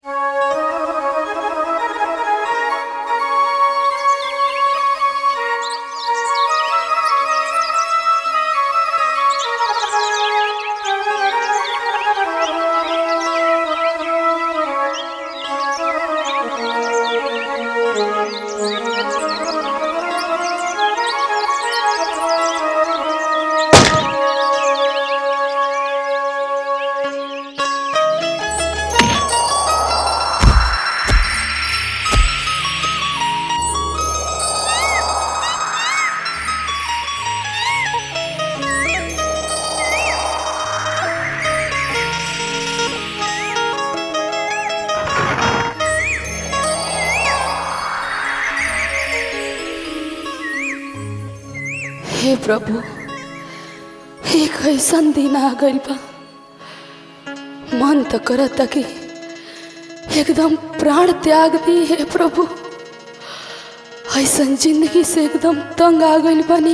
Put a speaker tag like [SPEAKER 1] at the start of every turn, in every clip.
[SPEAKER 1] हे प्रभु एक ऐसन दिन आ गइल बा मन तो करता कि एकदम प्राण त्याग दी हे प्रभु ऐसन जिंदगी से एकदम तंग आ गइल बानी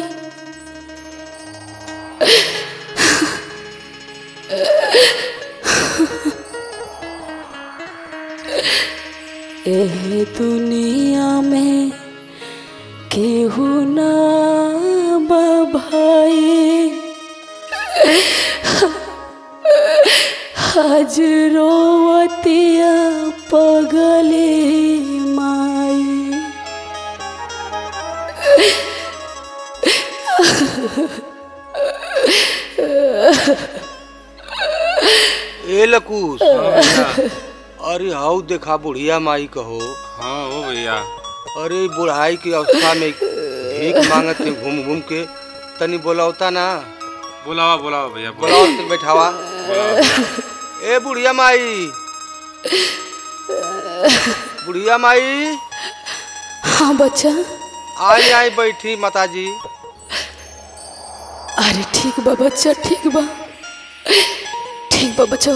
[SPEAKER 1] ए दुनिया में केहू ना बा भाई आज रोवतिया पगले माई
[SPEAKER 2] ए लकूस अरे हाउ देखा बुढ़िया माई कहो
[SPEAKER 3] हाँ हो भैया
[SPEAKER 2] अरे बुढ़ाई की अवस्था में भीख मांगत थे घूम घूम के तनी बोलावता ना
[SPEAKER 3] बुलावा बुलावा भैया
[SPEAKER 2] बोलाओ ते बैठावा ए बुढ़िया माई बुढ़िया माई
[SPEAKER 1] हाँ बच्चा
[SPEAKER 2] आई आई बैठी माताजी
[SPEAKER 1] अरे ठीक बा बच्चा ठीक बा ठीक बा बच्चा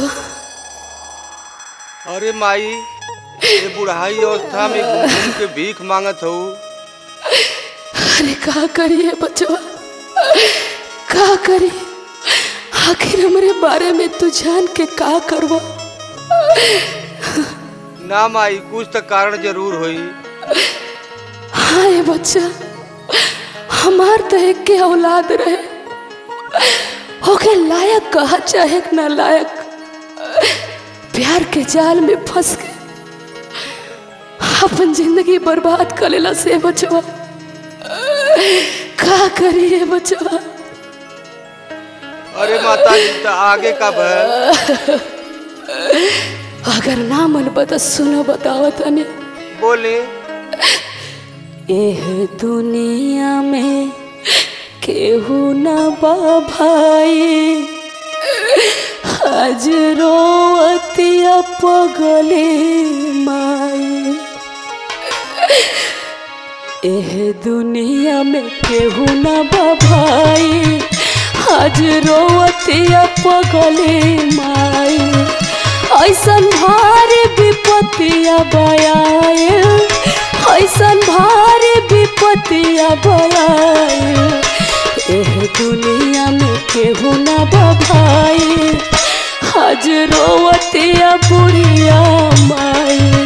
[SPEAKER 2] अरे माई ये बुढ़ाई अवस्था में घूम घूम के भीख मांगत हो
[SPEAKER 1] अरे का करिए बचवा का करी आखिर हमरे बारे में तू जान के का करवा
[SPEAKER 2] ना माई कुछ तो कारण जरूर होई
[SPEAKER 1] हाँ ये बच्चा हमार तो एक के औलाद रहे होके लायक कहा चाहे ना लायक प्यार के जाल में फंस के अपन जिंदगी बर्बाद कर लेला से बचवा का करिए बचवा
[SPEAKER 2] अरे माताजी तो आगे का भर
[SPEAKER 1] अगर ना मन बता सुनो बताओ तने
[SPEAKER 2] बोले
[SPEAKER 1] एह दुनिया में केहू न बा भाई आज रोवतिया पगले माई एह दुनिया में केहू न बा भाई आज रोवतिया पगले माई ऐसन भारी विपत्तिया बयाए ऐसन भारी विपत्तिया बयाए एह दुनिया में केहू न बभाई आज रोवतिया बुढ़िया माई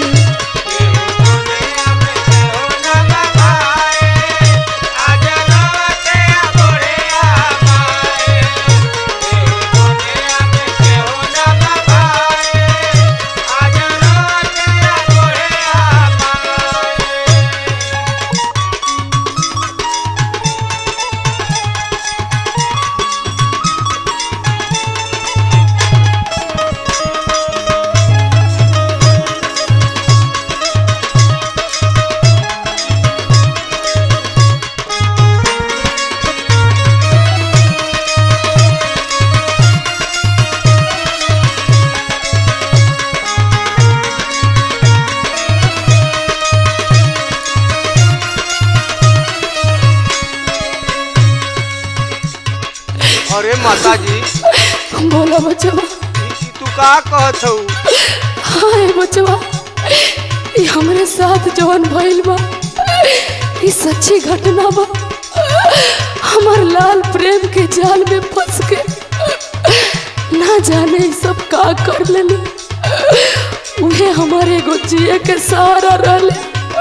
[SPEAKER 2] अरे माताजी
[SPEAKER 1] बोला बचवा
[SPEAKER 2] ई तू का कहत हऊ
[SPEAKER 1] हाय बचवा ये हमरे साथ जवन भइल बा ये सच्ची घटना बा हमार लाल प्रेम के जाल में फंस के ना जाने ई सब का कर लेले उ उहे हमारे एगो जिए के सहारा रहले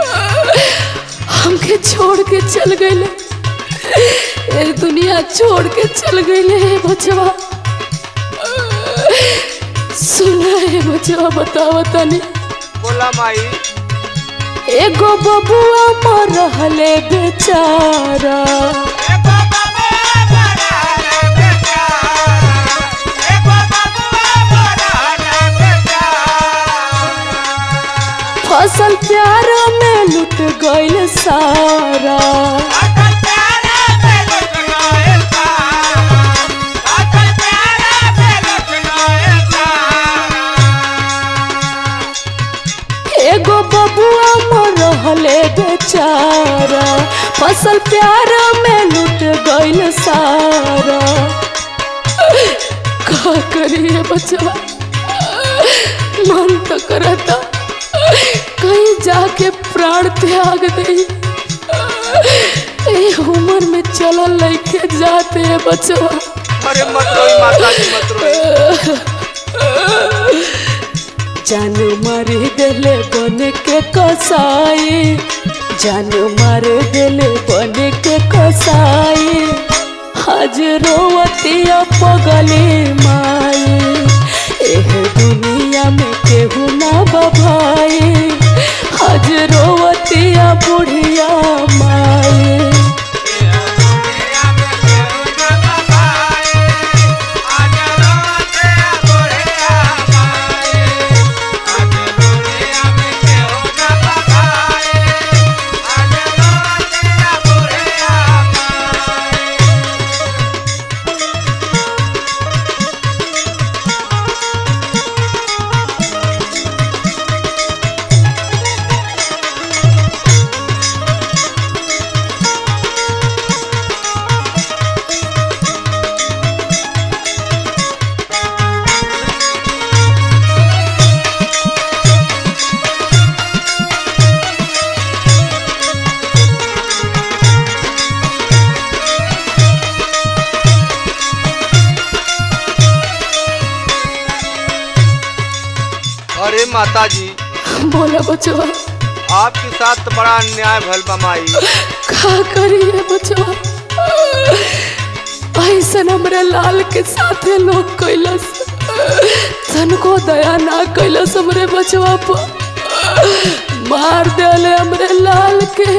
[SPEAKER 1] हमके छोड़ के चल गईले ए दुनिया छोड़ के चल गईले हे बचवा सुना हे बचवा बतावा तनी
[SPEAKER 2] बोला माई
[SPEAKER 1] एगो बबुआ मर रहले बेचारा फसल प्यार में लुट गईल सारा एगो बबुआ मर रहले बेचारा फसल प्यार में लुट गईल सारा का करिए बचवा मन तो करता कहीं जाके प्राण त्याग दे ए उम्र में चलल लइके जाते हैं बचवा
[SPEAKER 2] अरे मत रोई माता जी मत रोई
[SPEAKER 1] जान मार देले बन के कसाई जान मार देले बन के कसाई आज रोवतिया पगली माई एह दुनिया में केहू ना बभाई आज रोवतिया बुढ़िया माई
[SPEAKER 2] अरे माता जी
[SPEAKER 1] बोला बचवा
[SPEAKER 2] आपके साथ तो बड़ा अन्याय भल बा माई
[SPEAKER 1] का करिए बचवा ऐसन हमरे लाल के साथे लोग कैलस तनको दया ना कैलस हमरे बचवा पर मार देले हमरे लाल के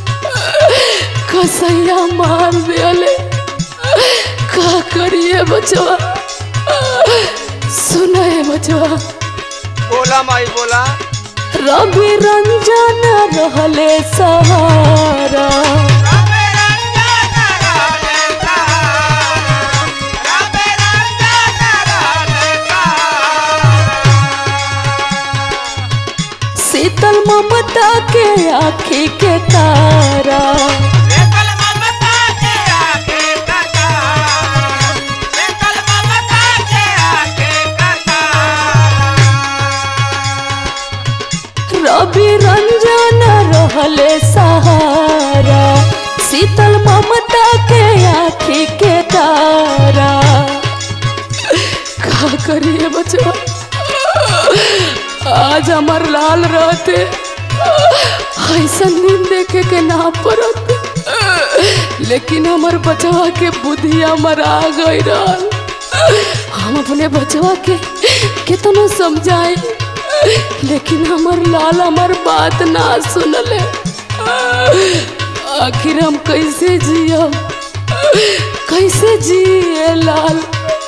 [SPEAKER 1] कसैया मार देले का करिए बचवा सुने बचवा
[SPEAKER 2] बोला माई बोला
[SPEAKER 1] रवि रंजन रहले सहारा शीतल ममता के आँखी के तारा रवि रंजन रहले सहारा शीतल ममता के आँखी के तारा का करिए बचवा आज हमार लाल रहते ऐसा नींद देखे के ना पड़त लेकिन हमार बचवा के बुद्धिया मरा गई रहल हम अपने बचवा के कितना समझाई लेकिन हमार लाल हमार बात ना सुनले आखिर हम कैसे जियब कैसे जिए लाल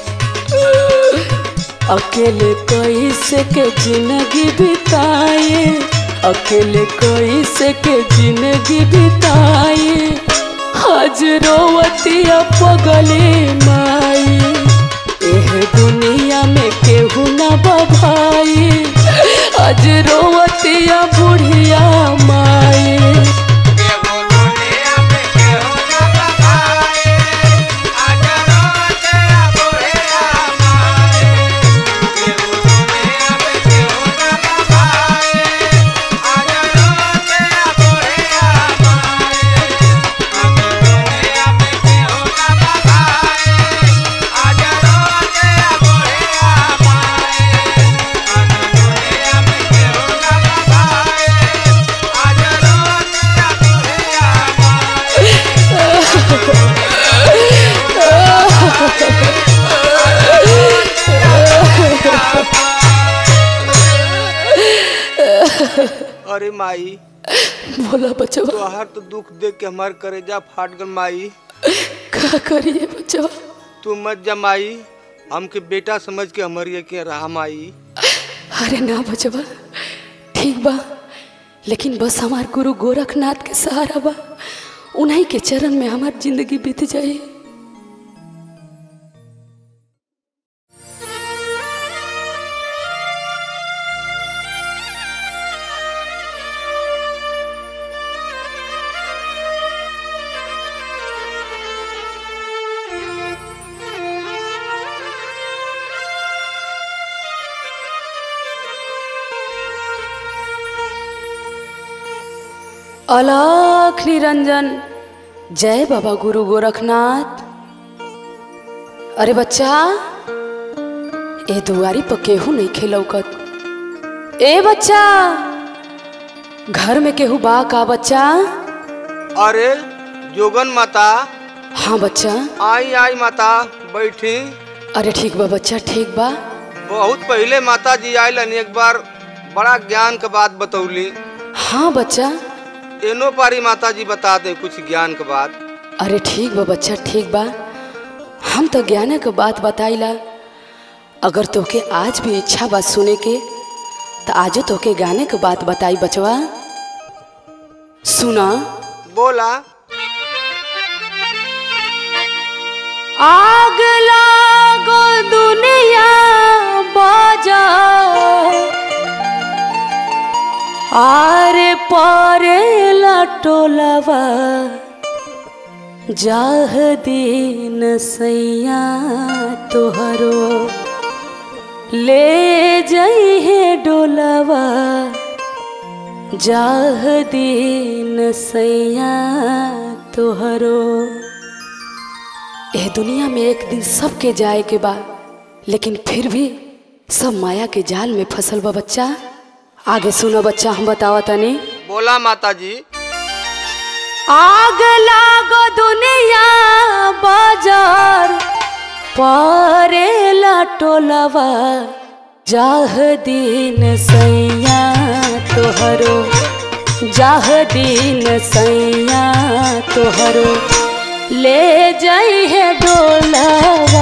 [SPEAKER 1] अकेले कैसे के जिंदगी बिताए अकेले कैसे के जिंदगी बिताए आज रोवतिया पगले माई एह दुनिया में केहू ना बभाई आज रोवतिया बुढ़िया माई
[SPEAKER 2] अरे माई
[SPEAKER 1] बोला बचवा
[SPEAKER 2] तोहार तो दुख देख के हमार करेजा फाट गल माई
[SPEAKER 1] का करिए बचवा
[SPEAKER 2] तू मत जा माई हमके बेटा समझ के हमारी के रहा माई
[SPEAKER 1] अरे ना बचवा ठीक बा लेकिन बस हमार गुरु गोरखनाथ के सहारा बा उन्हीं के चरण में हमार जिंदगी बीत जाए अलख निरंजन जय बाबा गुरु गोरखनाथ अरे बच्चा ए दुआरी पर केहू नहीं खेलौकत ए बच्चा घर में केहू बा का बच्चा
[SPEAKER 2] अरे जोगन माता
[SPEAKER 1] हाँ बच्चा
[SPEAKER 2] आई आई माता बैठी
[SPEAKER 1] अरे ठीक बा बच्चा ठीक बा
[SPEAKER 2] बहुत पहले माता जी आयल एक बार बड़ा ज्ञान के बात बतौली
[SPEAKER 1] हाँ बच्चा
[SPEAKER 2] एनो पारी माता जी बता दे कुछ ज्ञान के बात
[SPEAKER 1] अरे ठीक बा बच्चा ठीक बा हम तो ज्ञान के बात बताइला अगर तोके आज भी इच्छा बा सुने के तो आजो तोके गाने के बात बताई बचवा सुना
[SPEAKER 2] बोला
[SPEAKER 1] आग लागो दुनिया बाजा आरे पारे लटोलवा जाह दीन सैया तोहरो ले जइहे डोलवा जाह दीन सैया तोहरो एह दुनिया में एक दिन सबके जाए के बा लेकिन फिर भी सब माया के जाल में फसल बा बच्चा आगे सुनो बच्चा हम बतावा तनी
[SPEAKER 2] बोला माता जी
[SPEAKER 1] आग लागो दुनिया बाजार पारे टोलवा जाह दिन सैया तोहरो जाह दिन सैया तोहरो ले जाई है डोलवा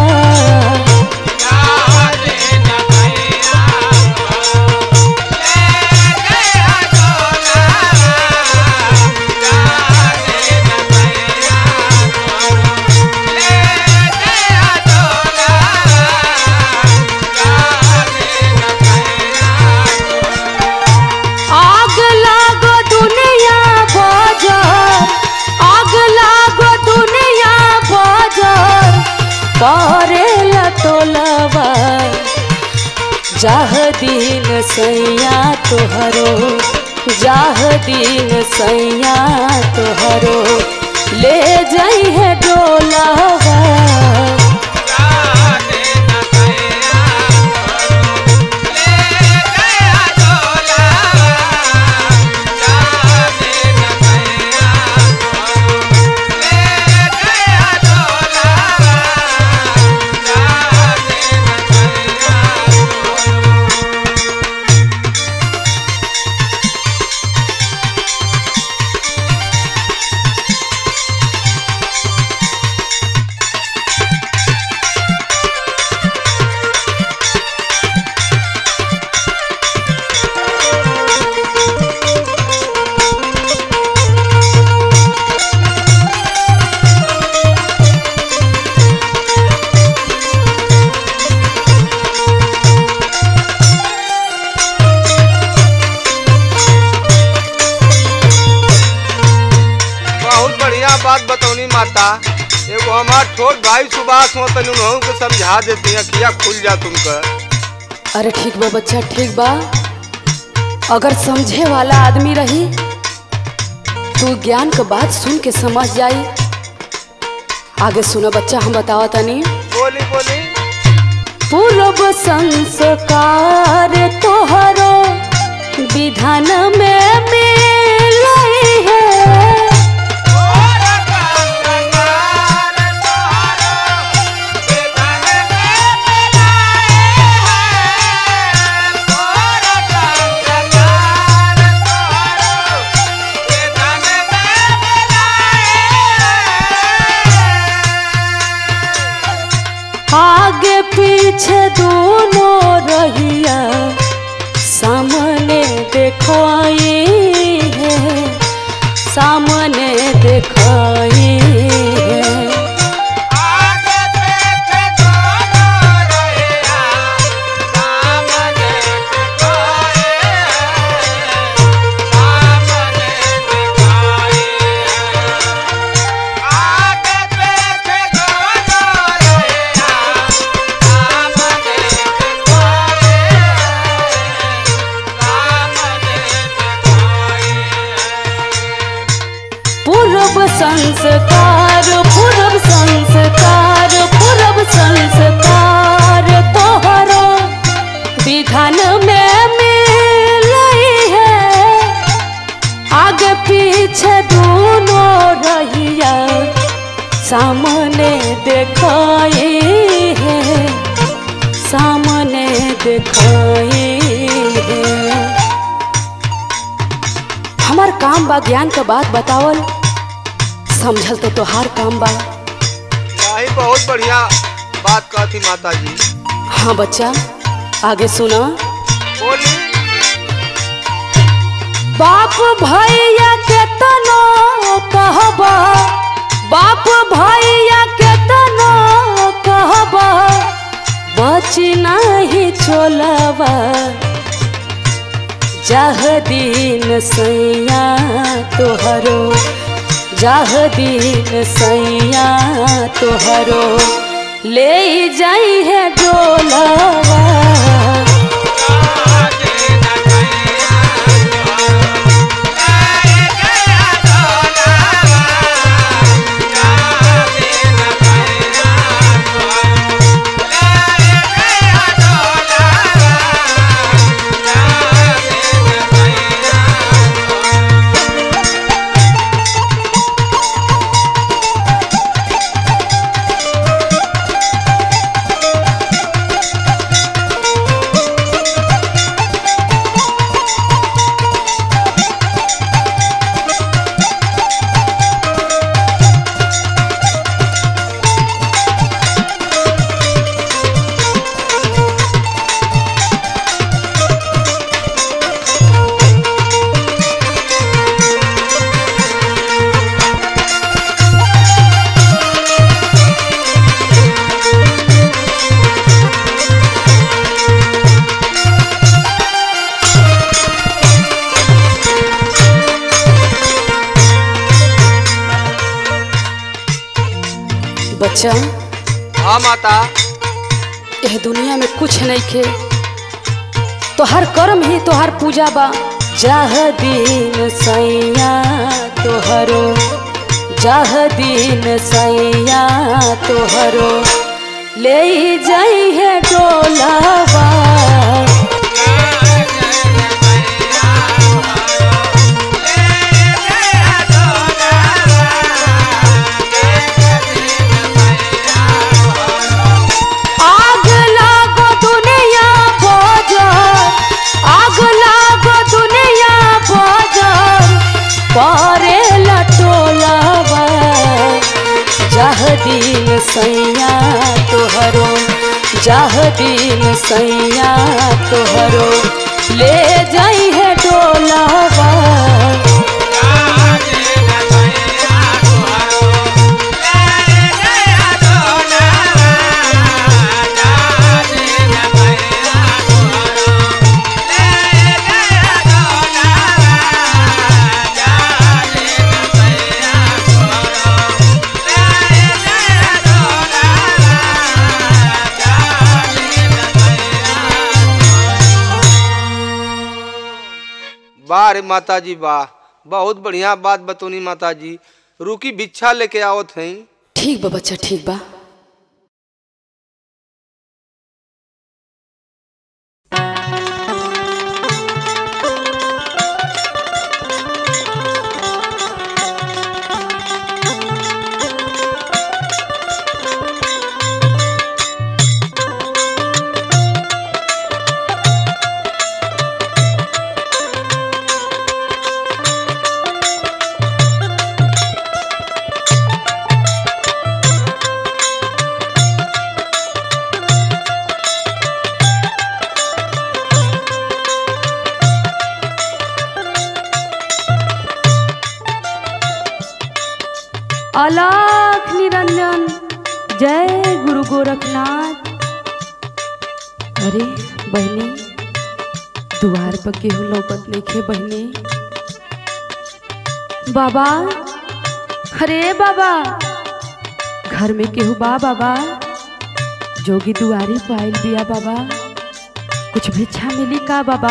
[SPEAKER 1] आग लागो दुनिया बाजार आग लागो दुनिया बाजार पारे लटोलवा जाह दिन सैया तोहरो जाह दिन सैया तोहरो ले जाई है डोलावा
[SPEAKER 2] बहुत बढ़िया बात बतौनी माता एगो हमार छोट भाई सुभाष हो तनी उन्हों के समझा देती अखिया खुल जा तुमका
[SPEAKER 1] अरे ठीक बा बच्चा ठीक बा अगर समझे वाला आदमी रही तू ज्ञान के बात सुन के समझ जाई आगे सुनो बच्चा हम बतावा तनी
[SPEAKER 2] बोली बोली
[SPEAKER 1] पूर्व संस्कार तोहरो विधान में मिलई है
[SPEAKER 2] Oh
[SPEAKER 1] देखाई है सामने देखाई है पूर्व संस्कार पूर्व संस्कार पूर्व संस्कार तोहरो विधान में मिलई है आगे पीछे दोनों रहिया सामने देखाई है सामने देखाई है हमार काम बा ज्ञान का बात बतावल समझल तो तोहार काम बा
[SPEAKER 2] नहीं बहुत बढ़िया बात कहती माता जी
[SPEAKER 1] हाँ बच्चा आगे सुना
[SPEAKER 2] बोली
[SPEAKER 1] बाप भैया के तनो कहबा बाप भैया के तनो कहबा बची नहीं चोलबा जाह दिन सैया तोहरो जाह दिन सैया तोहरो ले जाई है डोलवा बच्चा
[SPEAKER 2] हाँ माता
[SPEAKER 1] यह दुनिया में कुछ नहीं खे तोहर कर्म ही तोहर पूजा बा जाह दिन सैया तोहरो जाह दिन सैया तोहरो ले जाई है डोलावा आग लागो दुनिया बजर आग लागो दुनिया बजर परे लटोलावा जाह दिन सैया तोहरो जाह दिन सैया तोहरो ले जाई है डोलावा
[SPEAKER 2] वाह रे माता जी वाह बहुत बढ़िया बात बतौनी माता जी रुकी भिक्षा लेके आवत हैं
[SPEAKER 1] ठीक बा बच्चा ठीक बा अलाख निरंजन जय गुरु गोरखनाथ अरे बहनी द्वार पर केहू लौकत नइखे बहनी बाबा अरे बाबा घर में केहू बा बाबा जोगी दुआरी पर आइल बिया बाबा कुछ भिक्षा मिली का बाबा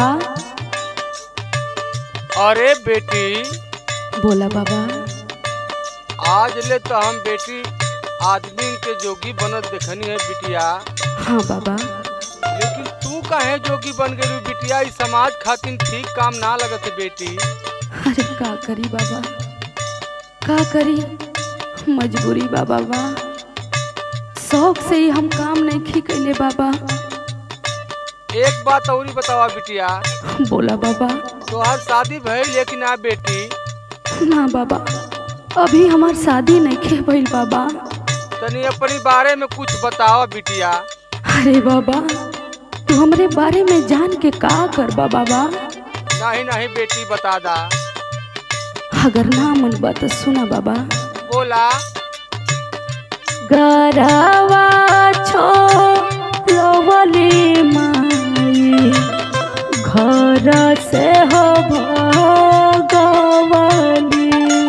[SPEAKER 2] अरे बेटी
[SPEAKER 1] बोला बाबा
[SPEAKER 2] आज ले तो हम बेटी आदमी के जोगी बनत देखनी है बिटिया
[SPEAKER 1] हाँ बाबा
[SPEAKER 2] लेकिन तू काहे जोगी बन गई बिटिया इस समाज खातिर ठीक काम ना लगत है बेटी
[SPEAKER 1] अरे का करी बाबा का करी मजबूरी बा बाबा शौक से ही हम काम नहीं खी कैले बाबा
[SPEAKER 2] एक बात और बतावा बिटिया
[SPEAKER 1] बोला बाबा
[SPEAKER 2] तोहार शादी भइल लेकिन ना बेटी
[SPEAKER 1] ना बाबा अभी हमार शादी नहीं खे भइल बाबा
[SPEAKER 2] तनी अपनी बारे में कुछ बतावा बिटिया
[SPEAKER 1] अरे बाबा तू हमरे बारे में जान के का करबा बाबा
[SPEAKER 2] नहीं नहीं बेटी बता दा
[SPEAKER 1] अगर ना मन बा तो सुना बाबा
[SPEAKER 2] बोला
[SPEAKER 1] गरवा छोड़वली माई घर से हो भगवली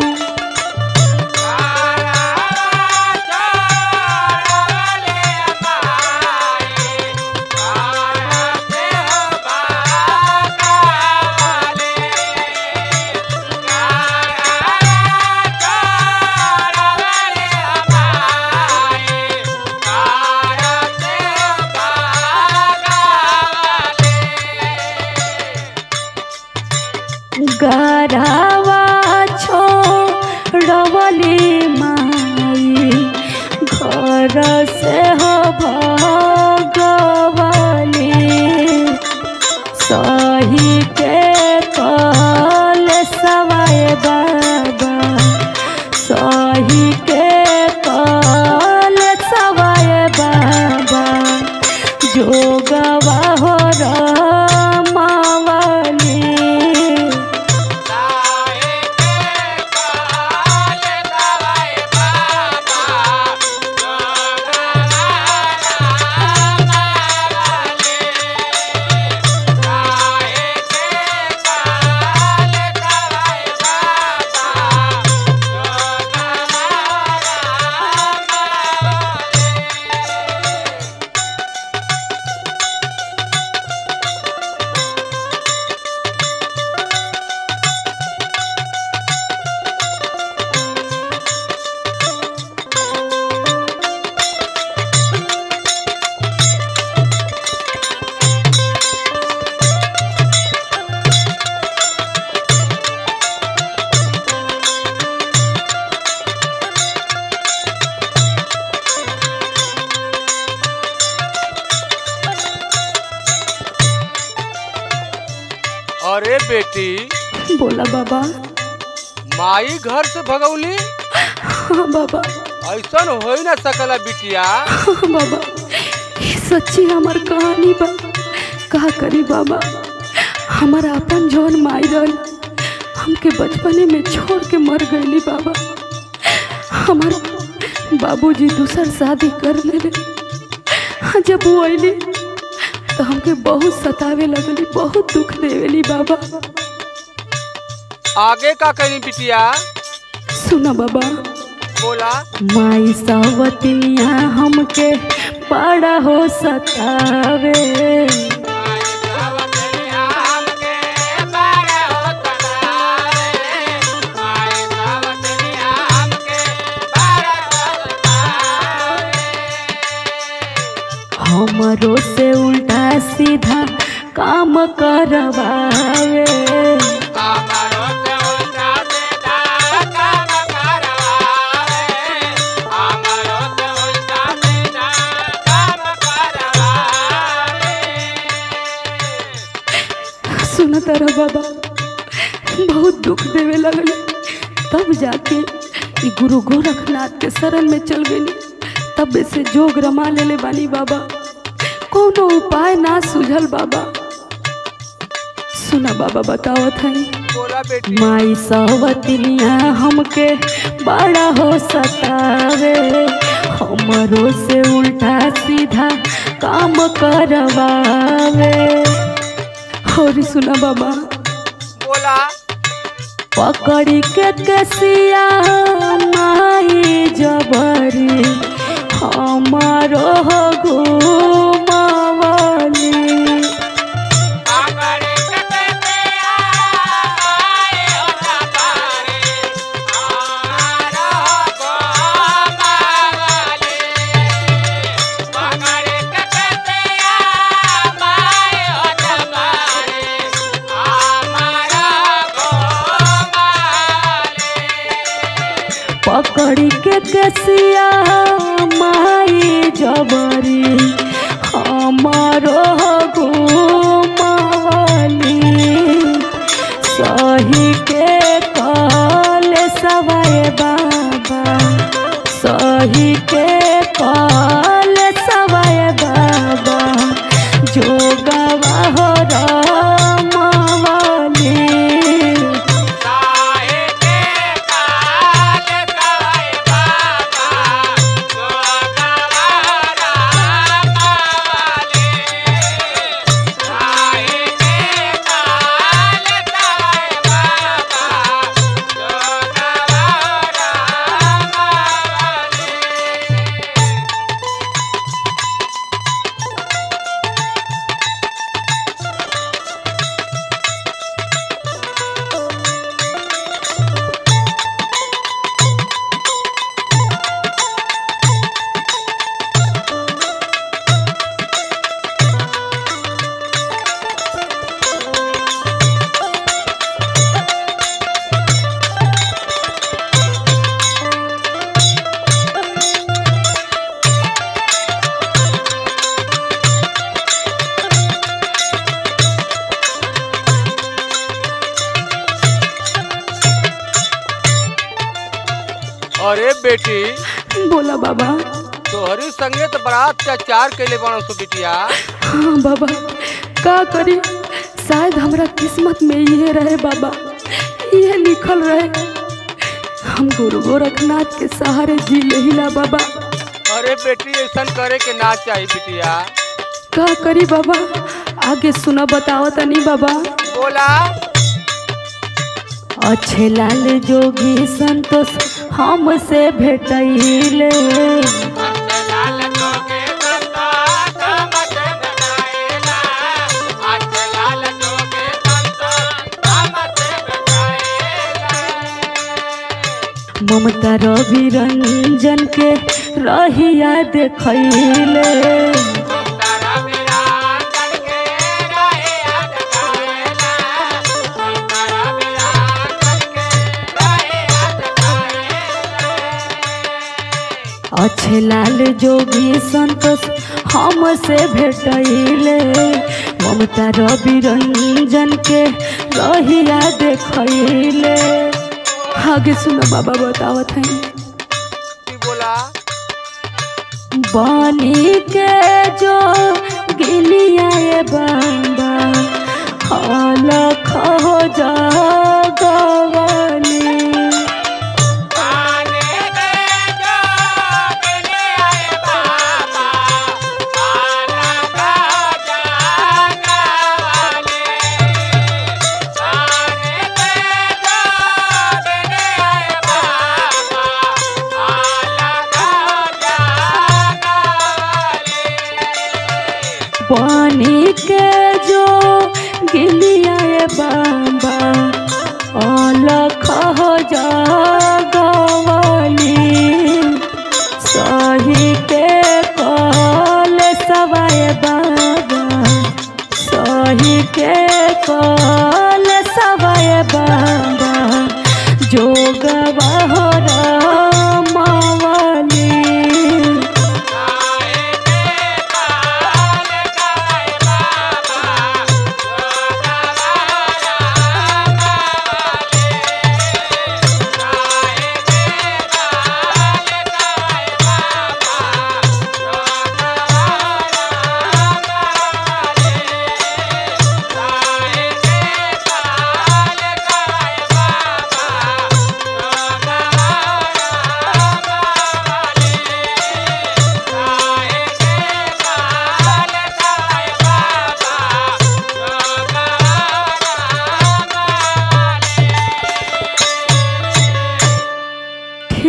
[SPEAKER 1] गरवा छोड़वली माई घर से हो भगवली सही के कल सवाए बाबा सही के कल सवाए बाबा जोगवा हो रमावली
[SPEAKER 2] अरे बेटी
[SPEAKER 1] बोला बाबा
[SPEAKER 2] माई घर से भगौली
[SPEAKER 1] हाँ बाबा
[SPEAKER 2] ऐसन हो ही ना सकला बिटिया
[SPEAKER 1] हाँ बाबा ये सच्ची हमार कहानी बा का करी बाबा हमारा अपन जौन माई रहल हमके बचपने में छोड़ के मर गईली बाबा हमार बाबूजी दूसर शादी कर लेले हाँ, जब वो अली तो हमके बहुत सतावे लगली बहुत दुख देवेली बाबा
[SPEAKER 2] आगे का करी बिटिया
[SPEAKER 1] सुना बाबा
[SPEAKER 2] बोला
[SPEAKER 1] माई सावतनिया हमके बड़ा हो सतावे हमरो से उल्टा सीधा काम करवावे सुना तारा बाबा बहुत दुख देवे लगल तब जाके ई गुरु गोरखनाथ के शरण में चल गई तब से जोग रमा लेले बानी बाबा कोनो उपाय ना सूझल बाबा सुना बाबा बतावत है
[SPEAKER 2] बोला बेटी
[SPEAKER 1] माई सवतिनिया हमके बड़ा हो सतावे हमरो से उल्टा सीधा काम करवावे और सुना बाबा
[SPEAKER 2] बोला
[SPEAKER 1] पकड़ी के कसिया माई जबरी हमारो हो घुमावली पकड़ी के कसिया माई जबरी हमारो घुमावली सही के कल सवाए बाबा सही के कल सवाए बाबा जो गवाह रमावली
[SPEAKER 2] अरे बेटी
[SPEAKER 1] बोला बाबा
[SPEAKER 2] तोहरी संगे तो बड़ा अत्याचार कैले बनो सो बिटिया
[SPEAKER 1] हाँ बाबा का करी शायद हमरा किस्मत में ये रहे बाबा ये लिखल रहे हम गुरु गोरखनाथ के सहारे जी लेहिला बाबा
[SPEAKER 2] अरे बेटी ऐसा करे के ना चाहिए बिटिया
[SPEAKER 1] का करी बाबा आगे सुना बताओ तनी बाबा
[SPEAKER 2] बोला
[SPEAKER 1] अच्छे लाल जोगी संतोष हमसे भेटैले ममता रवि रंजन के रहिया देखैले अच्छे लाल जोगी संतोष हमसे भेटैले ममता रवि रंजन के रहिया देखैले आगे सुनो बाबा बतावत हैं
[SPEAKER 2] की बोला
[SPEAKER 1] बनी के जो गिलिया ये बाबा हल खो जगवली बनी के जो गिलिया ये बाबा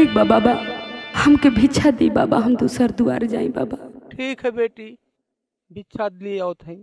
[SPEAKER 1] ठीक बा बाबा हमके भिक्षा दी बाबा हम दूसर दुआर जाई बाबा
[SPEAKER 2] ठीक है बेटी भिक्षा लिए आओ थई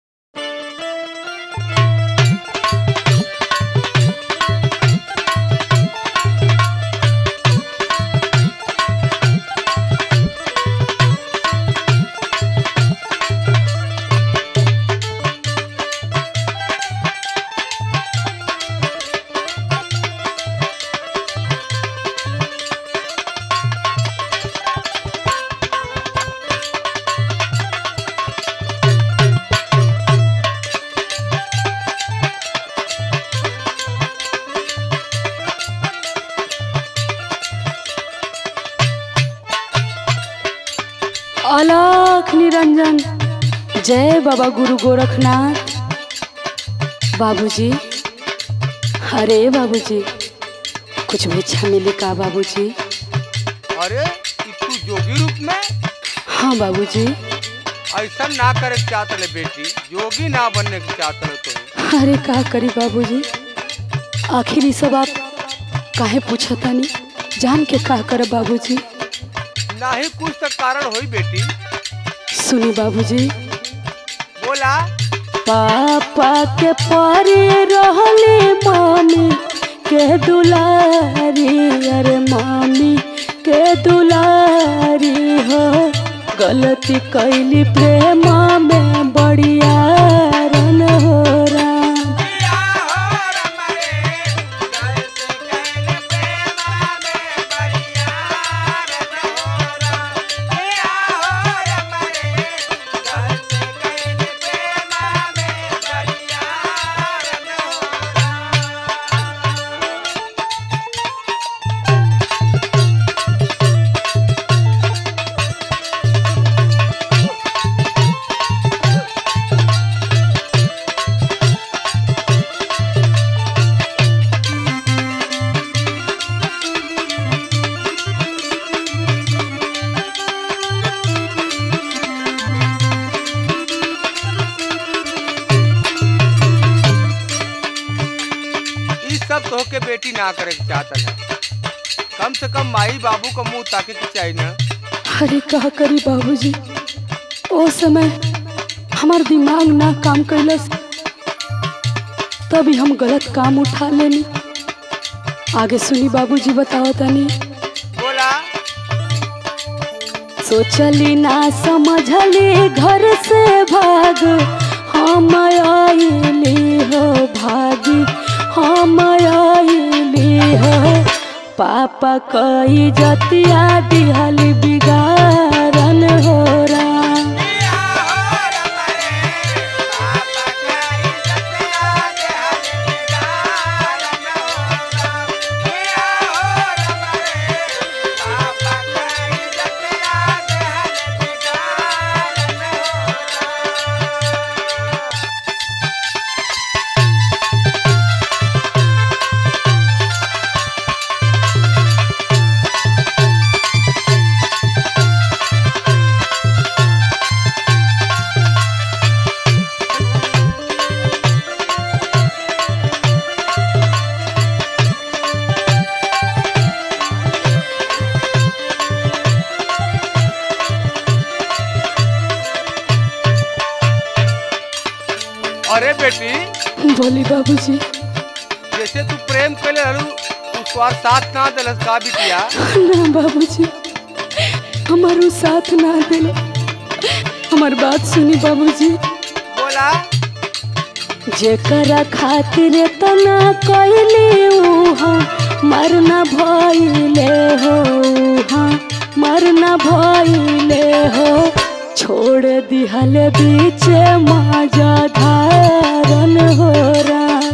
[SPEAKER 1] अलख निरंजन जय बाबा गुरु गोरखनाथ बाबूजी अरे बाबूजी कुछ भिक्षा मिली का बाबूजी
[SPEAKER 2] अरे ई तू जोगी रूप में
[SPEAKER 1] हाँ बाबूजी
[SPEAKER 2] ऐसा ना करे के चाहत ले बेटी जोगी ना बनने के चाहत ले तो
[SPEAKER 1] अरे का करी बाबूजी आखिर ई सब आप काहे पूछतानी जान के का कर बाबूजी
[SPEAKER 2] ना ही कुछ तक कारण होई बेटी
[SPEAKER 1] सुनी बाबूजी
[SPEAKER 2] बोला
[SPEAKER 1] पापा के पारे रहले मामी के दुलारी अरे मामी के दुलारी हो गलती कैली प्रेम में बढ़िया रन हो राम
[SPEAKER 2] ई सब तो के बेटी ना करे के चाहत है कम से कम माई बाबू का मुंह ताके के चाहिए ना
[SPEAKER 1] अरे का करी बाबूजी ओ समय हमार दिमाग ना काम कैलस तभी हम गलत काम उठा लेनी आगे सुनी बाबूजी बताओ तनी
[SPEAKER 2] बोला
[SPEAKER 1] सोचली ना समझली घर से भाग हम आइली हो भागी हम आइली हो पापा कई जतिया दिहल बिगाड़न हो राम
[SPEAKER 2] अरे बेटी
[SPEAKER 1] बोली बाबूजी
[SPEAKER 2] जैसे तू प्रेम कैले रहलू तू स्वार साथ ना दिलस का बिटिया
[SPEAKER 1] ना बाबूजी हमारो साथ ना दिले हमार बात सुनी बाबूजी
[SPEAKER 2] बोला
[SPEAKER 1] जेकरा खातिर तना कैली उहाँ मरना भइले हो उहाँ मरना भइले हो छोड़ दिहल बीच माजा धारन हो राम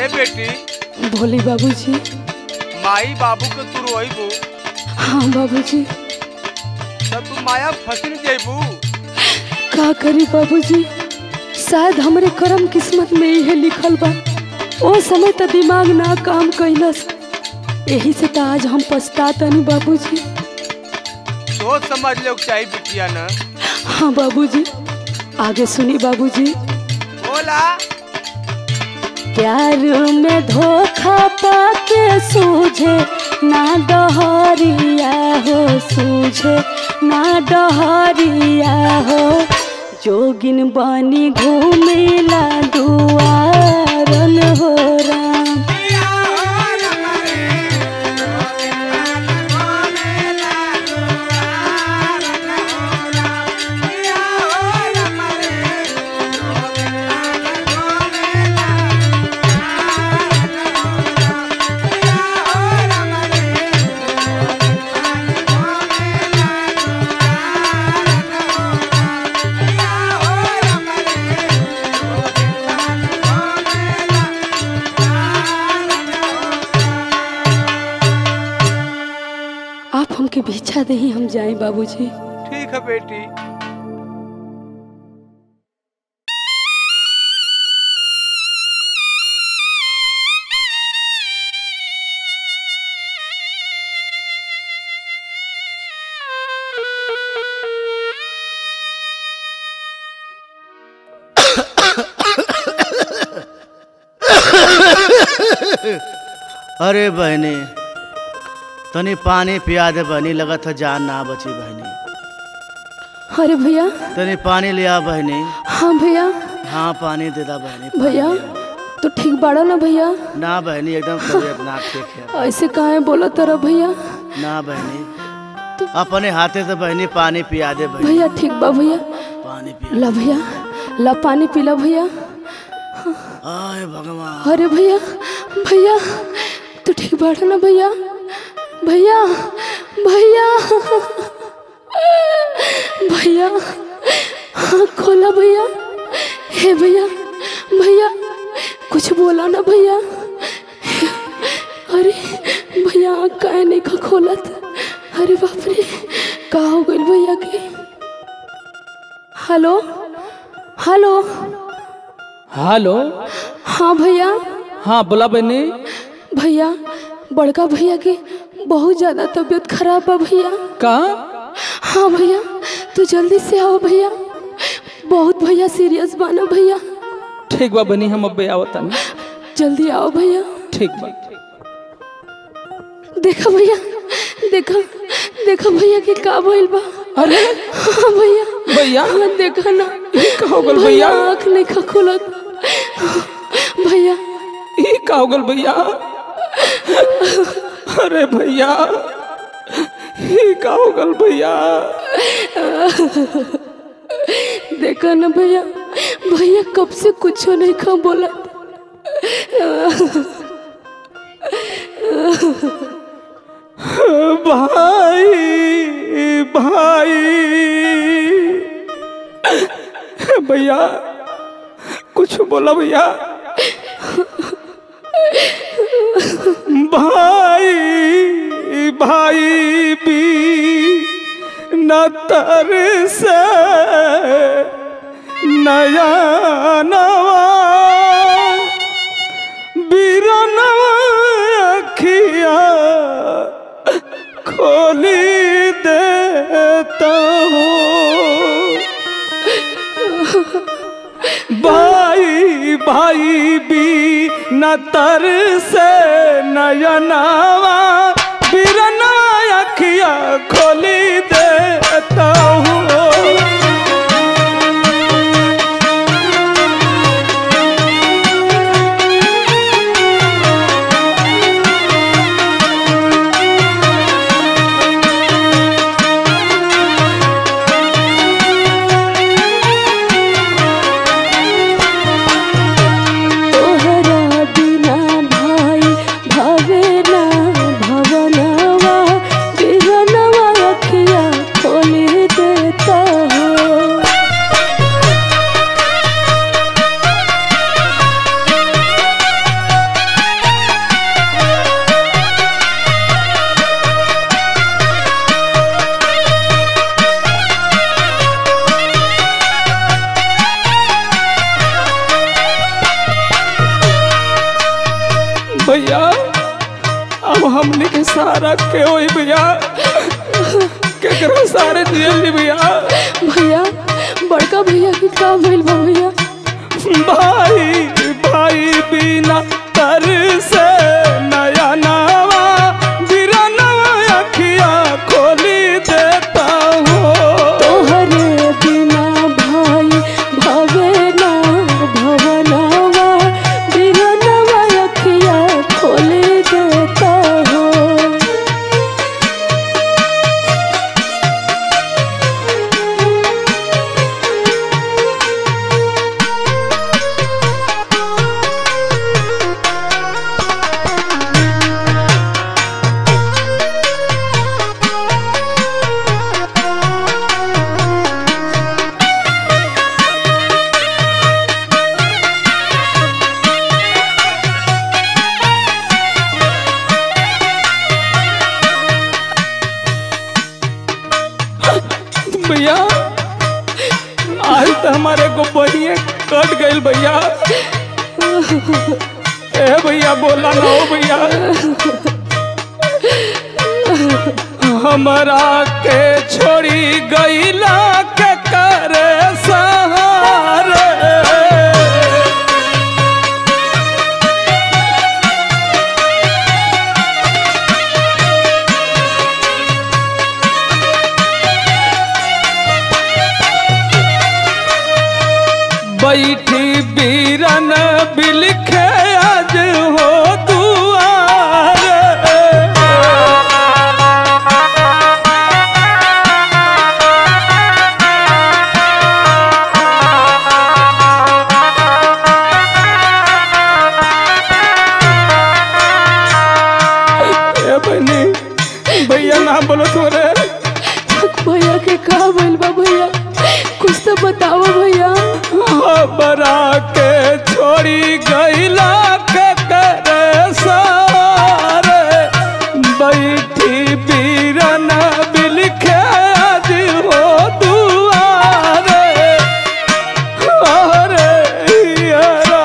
[SPEAKER 2] ए बेटी
[SPEAKER 1] भोली बाबूजी
[SPEAKER 2] माई बाबू के तू रोइबू
[SPEAKER 1] हाँ बाबूजी
[SPEAKER 2] तब तू माया फसिल जेबू
[SPEAKER 1] का करी बाबूजी शायद हमरे करम किस्मत में इहे लिखल बा ओ समय तो दिमाग ना काम कैलस यही से तो आज हम पछतातनी बाबूजी
[SPEAKER 2] सोच समझ लोग चाहिए बिटिया न
[SPEAKER 1] हाँ बाबूजी आगे सुनी बाबूजी
[SPEAKER 2] बोला
[SPEAKER 1] प्यार में धोखा पाके सूझे ना डहरिया हो सूझे ना डहरिया हो जोगिन बनी घूमेला दुआरन हो राम आप हमके भिक्षा दही हम जाए बाबूजी
[SPEAKER 2] ठीक है बेटी
[SPEAKER 4] अरे बहनी तनी पानी पिया दे बहनी लगत है जान ना बची बहनी
[SPEAKER 1] अरे भैया
[SPEAKER 4] तनी पानी लिया बहनी
[SPEAKER 1] हाँ भैया
[SPEAKER 4] हाँ पानी दे दा बहनी पानी
[SPEAKER 1] भैया
[SPEAKER 4] दे दा।
[SPEAKER 1] तो ठीक बाड़ा ना भैया
[SPEAKER 4] ना बहनी एकदम तबीयत ना ठीक है
[SPEAKER 1] ऐसे काहे बोला तरह भैया
[SPEAKER 4] ना बहनी अपने हाथे से बहनी पानी पिया दे बहनी
[SPEAKER 1] भैया ठीक बा भैया
[SPEAKER 4] पानी पिया
[SPEAKER 1] ला भैया ला पानी पीला भैया
[SPEAKER 4] आय भगवान
[SPEAKER 1] अरे भैया भैया तू ठीक बाड़ा ना भैया भैया भैया भैया हाँ खोला भैया हे भैया भैया कुछ बोला ना भैया अरे भैया आँख काहे नहीं खा खोलत अरे बाप रे का हो गइल भैया के हेलो हेलो
[SPEAKER 5] हेलो
[SPEAKER 1] हाँ भैया
[SPEAKER 5] हाँ बोला बहनी
[SPEAKER 1] भैया बड़का भैया की बहुत ज़्यादा तबीयत खराब है भैया
[SPEAKER 5] कहाँ
[SPEAKER 1] हाँ भैया तू जल्दी से आओ भैया बहुत भैया सीरियस बना भैया
[SPEAKER 5] ठीक बा बहनी हम अबे आवत तानी
[SPEAKER 1] जल्दी आओ भैया
[SPEAKER 5] ठीक बा
[SPEAKER 1] देखा भैया देखा देखा भैया की का भइल बा
[SPEAKER 5] अरे
[SPEAKER 1] हाँ भैया
[SPEAKER 5] भैया
[SPEAKER 1] हाँ देखा ना
[SPEAKER 5] ई का हो गल
[SPEAKER 1] भैया
[SPEAKER 5] भैया
[SPEAKER 1] आँख नहीं खा खुलत भैया
[SPEAKER 5] ई का हो गल भैया अरे भैया ई का हो गल भैया
[SPEAKER 1] देखा ना भैया भैया कब से कुछ नहीं खा बोला
[SPEAKER 5] भाई भाई भैया कुछ बोला भैया भाई भाई भी न तर से नया नवा बीरनवा अखिया खोली देता हूँ भाई भाई भी न तर से नयनावा बिरना अखिया खोली देता हूँ
[SPEAKER 1] तोहरा बिना भाई भावे ना
[SPEAKER 5] भैया अब हमने के सहारा के होई भैया केकरो सहारे दियली भैया
[SPEAKER 1] भैया बड़का भैया के का भइल बा भैया
[SPEAKER 5] भाई भाई बिना तर से नया नवा बिरनवा अखिया खोली देता हूँ
[SPEAKER 1] तोहरे बिना भाई भवे ना भवनवा बिरनवा अखिया खोले देता हो
[SPEAKER 5] भैया आज तो हमारे को बहिए कट गई भैया ए भैया बोला ना हो भैया हमरा के छोड़ी गईला के करे सहारे बैठी बीरन बिलखे आज हो दुआर ए बहनी भैया ना बोलो थोड़े
[SPEAKER 1] भैया के का भइल बा भैया कुछ तो बताओ भैया
[SPEAKER 5] बरा के छोड़ी गईला के करे सारे बैठी बीरन बिलखे आज हो दुआरे अरे हियरा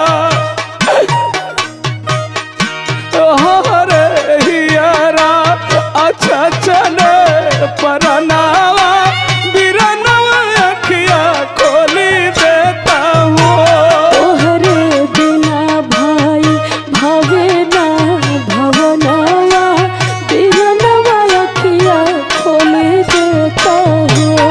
[SPEAKER 5] अरे हियरा अच्छा चले परनावा बिरनवा अखिया खोली देता हूँ
[SPEAKER 1] तोहरे बिना भाई भवे ना भवनवा बिरनवा अखिया खोले देता हो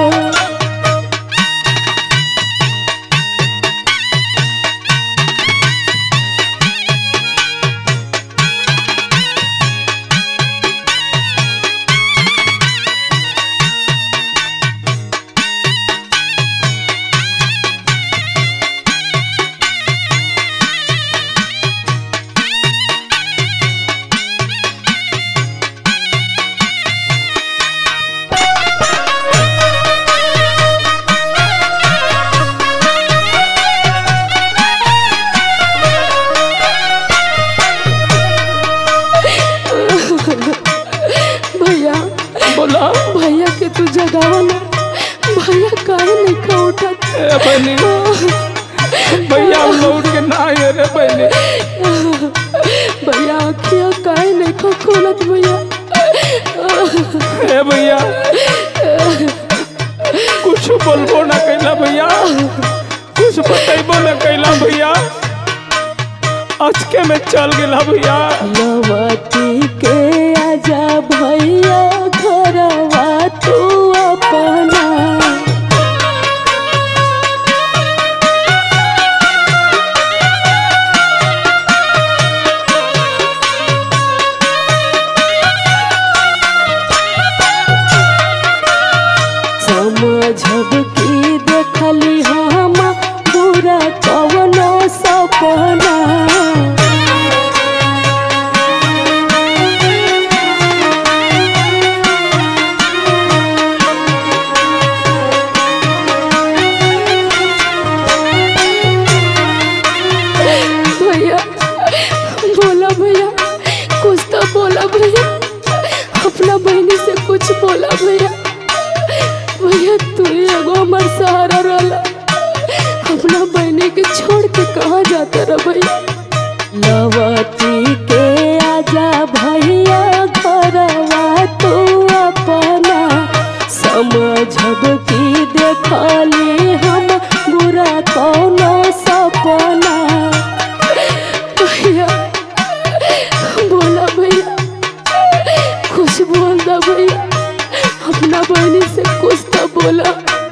[SPEAKER 1] भैया
[SPEAKER 5] बोला
[SPEAKER 1] भैया के तू जगावा ना भैया काहे नहीं खा उठत
[SPEAKER 5] ए बहनी भैया हम लौट के ना आए रे बहनी
[SPEAKER 1] भैया अखिया काहे नहीं खा खोलत भैया
[SPEAKER 5] ए भैया कुछ बोलबो ना कैला भैया कुछ बतैबो ना कैला भैया अचके में चल गेला भैया
[SPEAKER 1] लवती के आजा भैया घरवा तू अपना समझब की देखली हम बुरा कवनो सपना बोला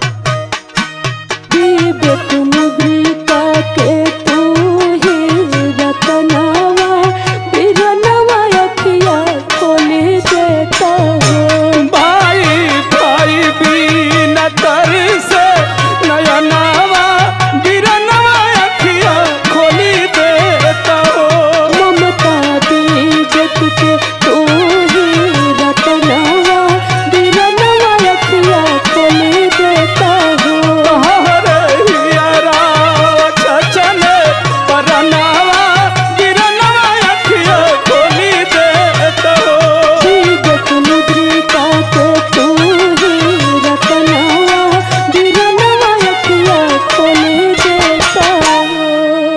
[SPEAKER 1] विवेक मुद्रिका के तू ही रतनवा बिरनवा अखिया खोली देता हो
[SPEAKER 5] भाई भाई बीना तर से नयनावा गिरनवा अखिया खोली देता हो
[SPEAKER 1] ममता विवेक के तू ही रतनवा बिरनवा अखिया खोली देता हो
[SPEAKER 5] हरे हियरा छछने परनावा गिरनवा अखिया खोली देता हो
[SPEAKER 1] विवेक मुद्रिका के तू ही रतनवा बिरनवा अखिया खोली देता हो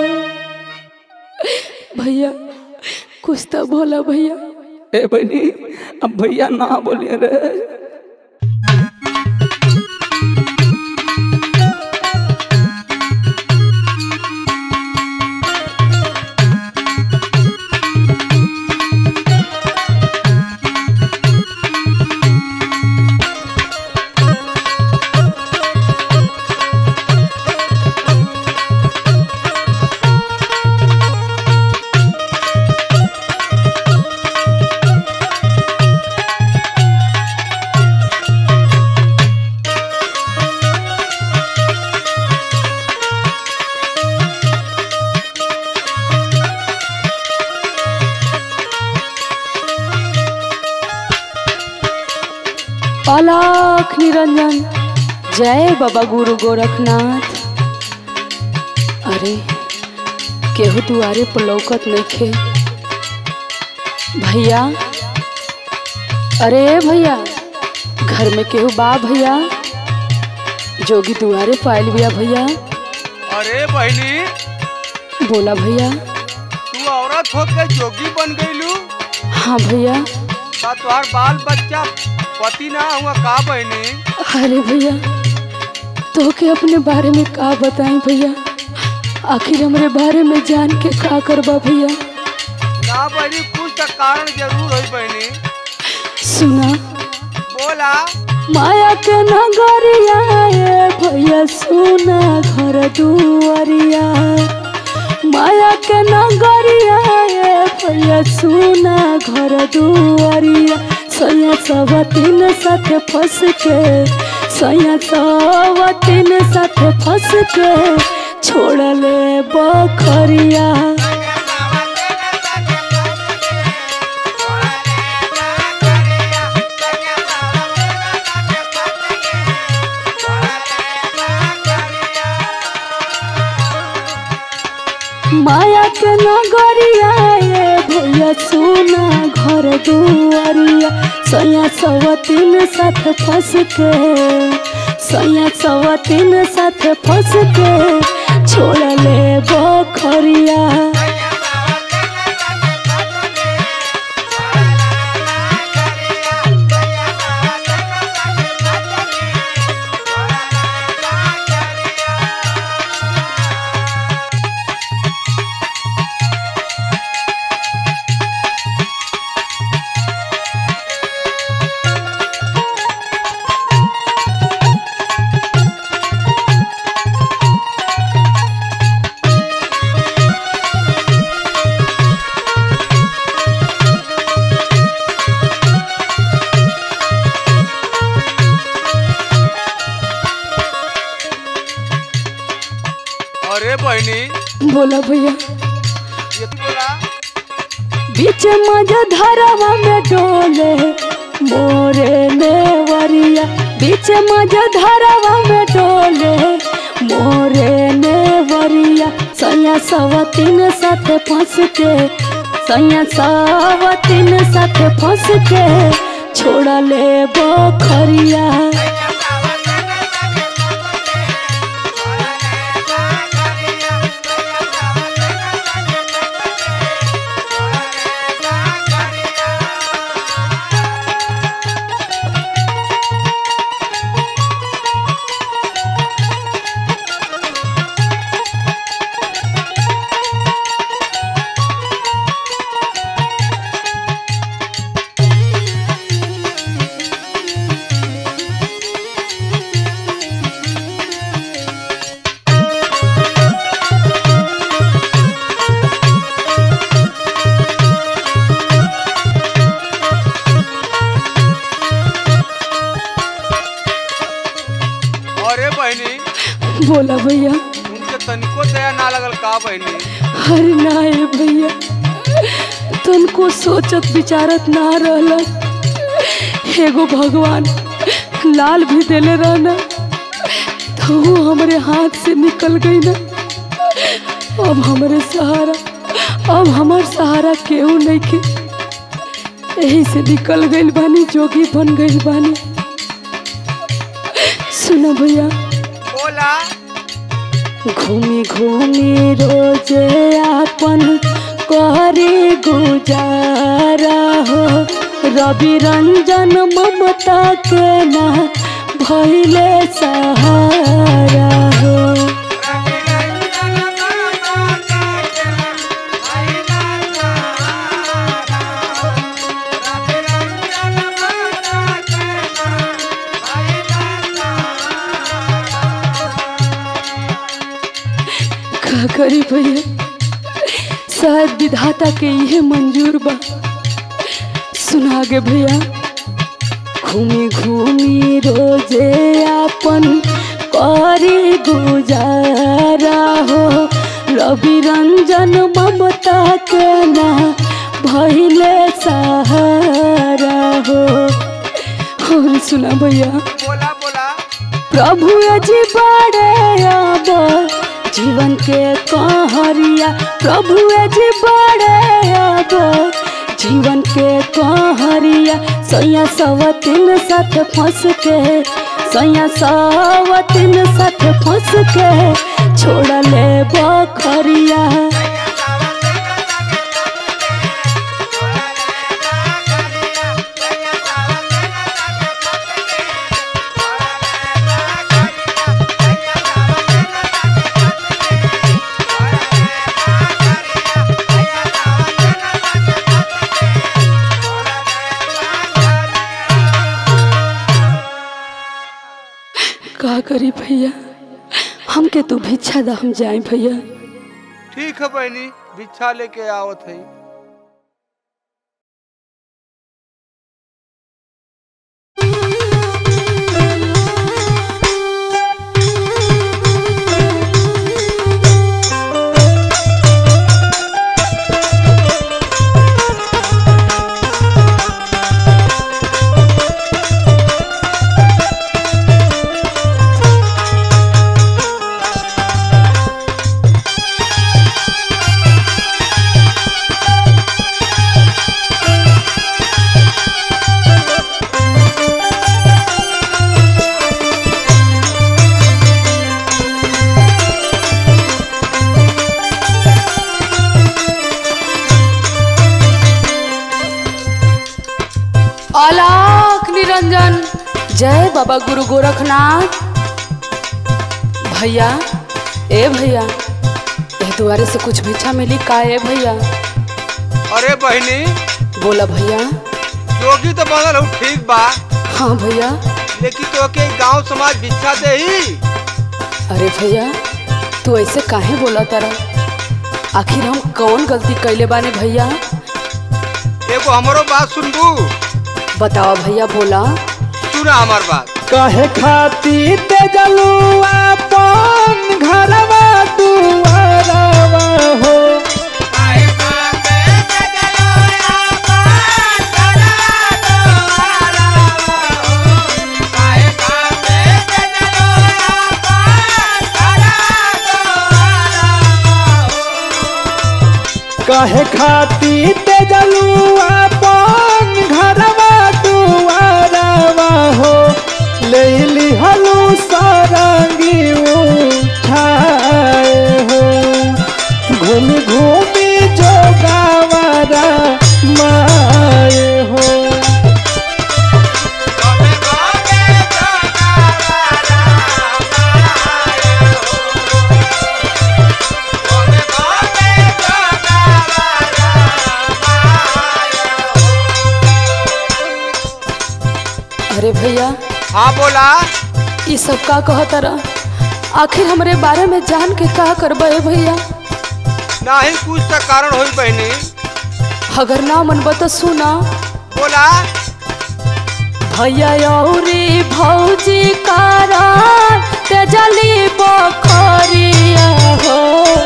[SPEAKER 1] भैया कुछ तो बोला भैया
[SPEAKER 5] ए बनी अब भैया ना बोलिए रे
[SPEAKER 1] अलख निरंजन जय बाबा गुरु गोरखनाथ अरे केहू दुआरे पर लौकत नइखे भैया अरे भैया घर में केहू बा भैया जोगी दुआरे पायल बिया भैया
[SPEAKER 2] अरे बहनी
[SPEAKER 1] बोला भैया
[SPEAKER 2] तू औरत होके जोगी बन गईलू
[SPEAKER 1] हाँ भैया
[SPEAKER 2] का तोहार बाल बच्चा पति ना हुआ का बहनी
[SPEAKER 1] अरे भैया तो के अपने बारे में का बताएं भैया आखिर हमारे बारे में जान के का करबा भैया
[SPEAKER 2] ना बहनी कुछ तो कारण जरूर होई बहनी
[SPEAKER 1] सुना
[SPEAKER 2] बोला
[SPEAKER 1] माया के नगरिया ए भैया सुना घर दुआरिया माया के नगरिया ए भैया सुना घर दुआरिया सैया सब तीन साथे फंस के सैया सब तीन साथे फंस के छोड़ ले बखरिया माया के नगरिया ए भैया सुना घर दुआरिया सैया सवतीन साथ फंस के सैया सवतीन साथ फंस के छोड़ ले बखरिया
[SPEAKER 2] अरे बहनी
[SPEAKER 1] बोला भैया
[SPEAKER 2] ये तू बोला
[SPEAKER 1] बीच मजा धरावा में डोले मोरे नेवरिया बीच मजा धरावा में डोले मोरे नेवरिया सैया सवतीन साथे फंस के सैया सवतीन साथे फंस के छोड़ ले बखरिया बोला भैया
[SPEAKER 2] उनके तनिको दया ना लगल का बहनी
[SPEAKER 1] अरे ना ए भैया तुमको सोचत विचारत ना रहल एगो भगवान लाल भी देले रहना तो वो हमारे हाथ से निकल गई ना अब हमारे सहारा अब हमार सहारा केहू नहीं के यही से निकल गई बानी जोगी बन गई बानी सुनो भैया
[SPEAKER 2] बोला
[SPEAKER 1] घूमी घूमी रोज आपन करे गुजारा हो रवि रंजन ममता के ना भैले सहारा हो का करी भैया शायद विधाता के ये मंजूर बा सुना गे भैया घूमी घूमी रोजे आपन करे गुजारा हो रवि रंजन ममता के ना भैले सहारा हो और सुना भैया
[SPEAKER 2] बोला बोला
[SPEAKER 1] प्रभु अजी बड़े अब जीवन के कहरिया प्रभु अजी बड़े अब जीवन के कहरिया सैया सवतिन साथ फंस के सैया सवतिन साथ फंस के छोड़ ले बखरिया का करी भैया हमके तू भिक्षा दा हम जाए भैया
[SPEAKER 2] ठीक है बहनी भिक्षा लेके आवत है
[SPEAKER 1] आलाख निरंजन जय बाबा गुरु गोरखनाथ भैया ए भैया ए दुआरे से कुछ भिक्षा मिली का ए भैया
[SPEAKER 2] अरे बहनी
[SPEAKER 1] बोला भैया
[SPEAKER 2] जोगी तो बनल हूँ ठीक बा
[SPEAKER 1] हाँ भैया
[SPEAKER 2] लेकिन तो के गांव समाज भिक्षा दे ही
[SPEAKER 1] अरे भैया तू ऐसे काहे बोला तारा आखिर हम कौन गलती कैले बाने भैया
[SPEAKER 2] एगो हमरो बात सुनबू
[SPEAKER 1] बताओ भैया बोला
[SPEAKER 2] सुना हमार बात
[SPEAKER 5] कहे खाती ते जलुआ पन घरवा दुआरवा हो कहे खाती ते जलुआ पन घरवा दुआरवा हो ले लिहलू सारंगी उठाए हो घूम घूमी जो गावारा माए हो
[SPEAKER 1] अरे भैया
[SPEAKER 2] हाँ बोला
[SPEAKER 1] ये सब का कहता रहा आखिर हमरे बारे में जान के का करबे भैया
[SPEAKER 2] ना ही कुछ तो कारण होई बहनी
[SPEAKER 1] अगर ना मन बता सुना
[SPEAKER 2] बोला
[SPEAKER 1] भैया औरी भौजी कारण तेजली बो बखरिया हो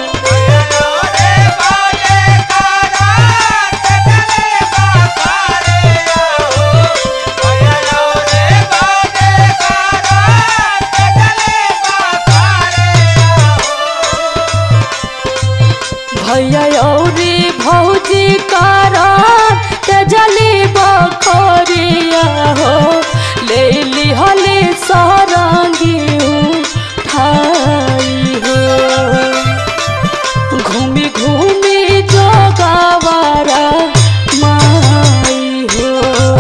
[SPEAKER 1] भैया औरी भौजी कारण तेजली बखरिया हो ले लिहली सरंगी उठाई हो घूमी घूमी जोगावारा माई हो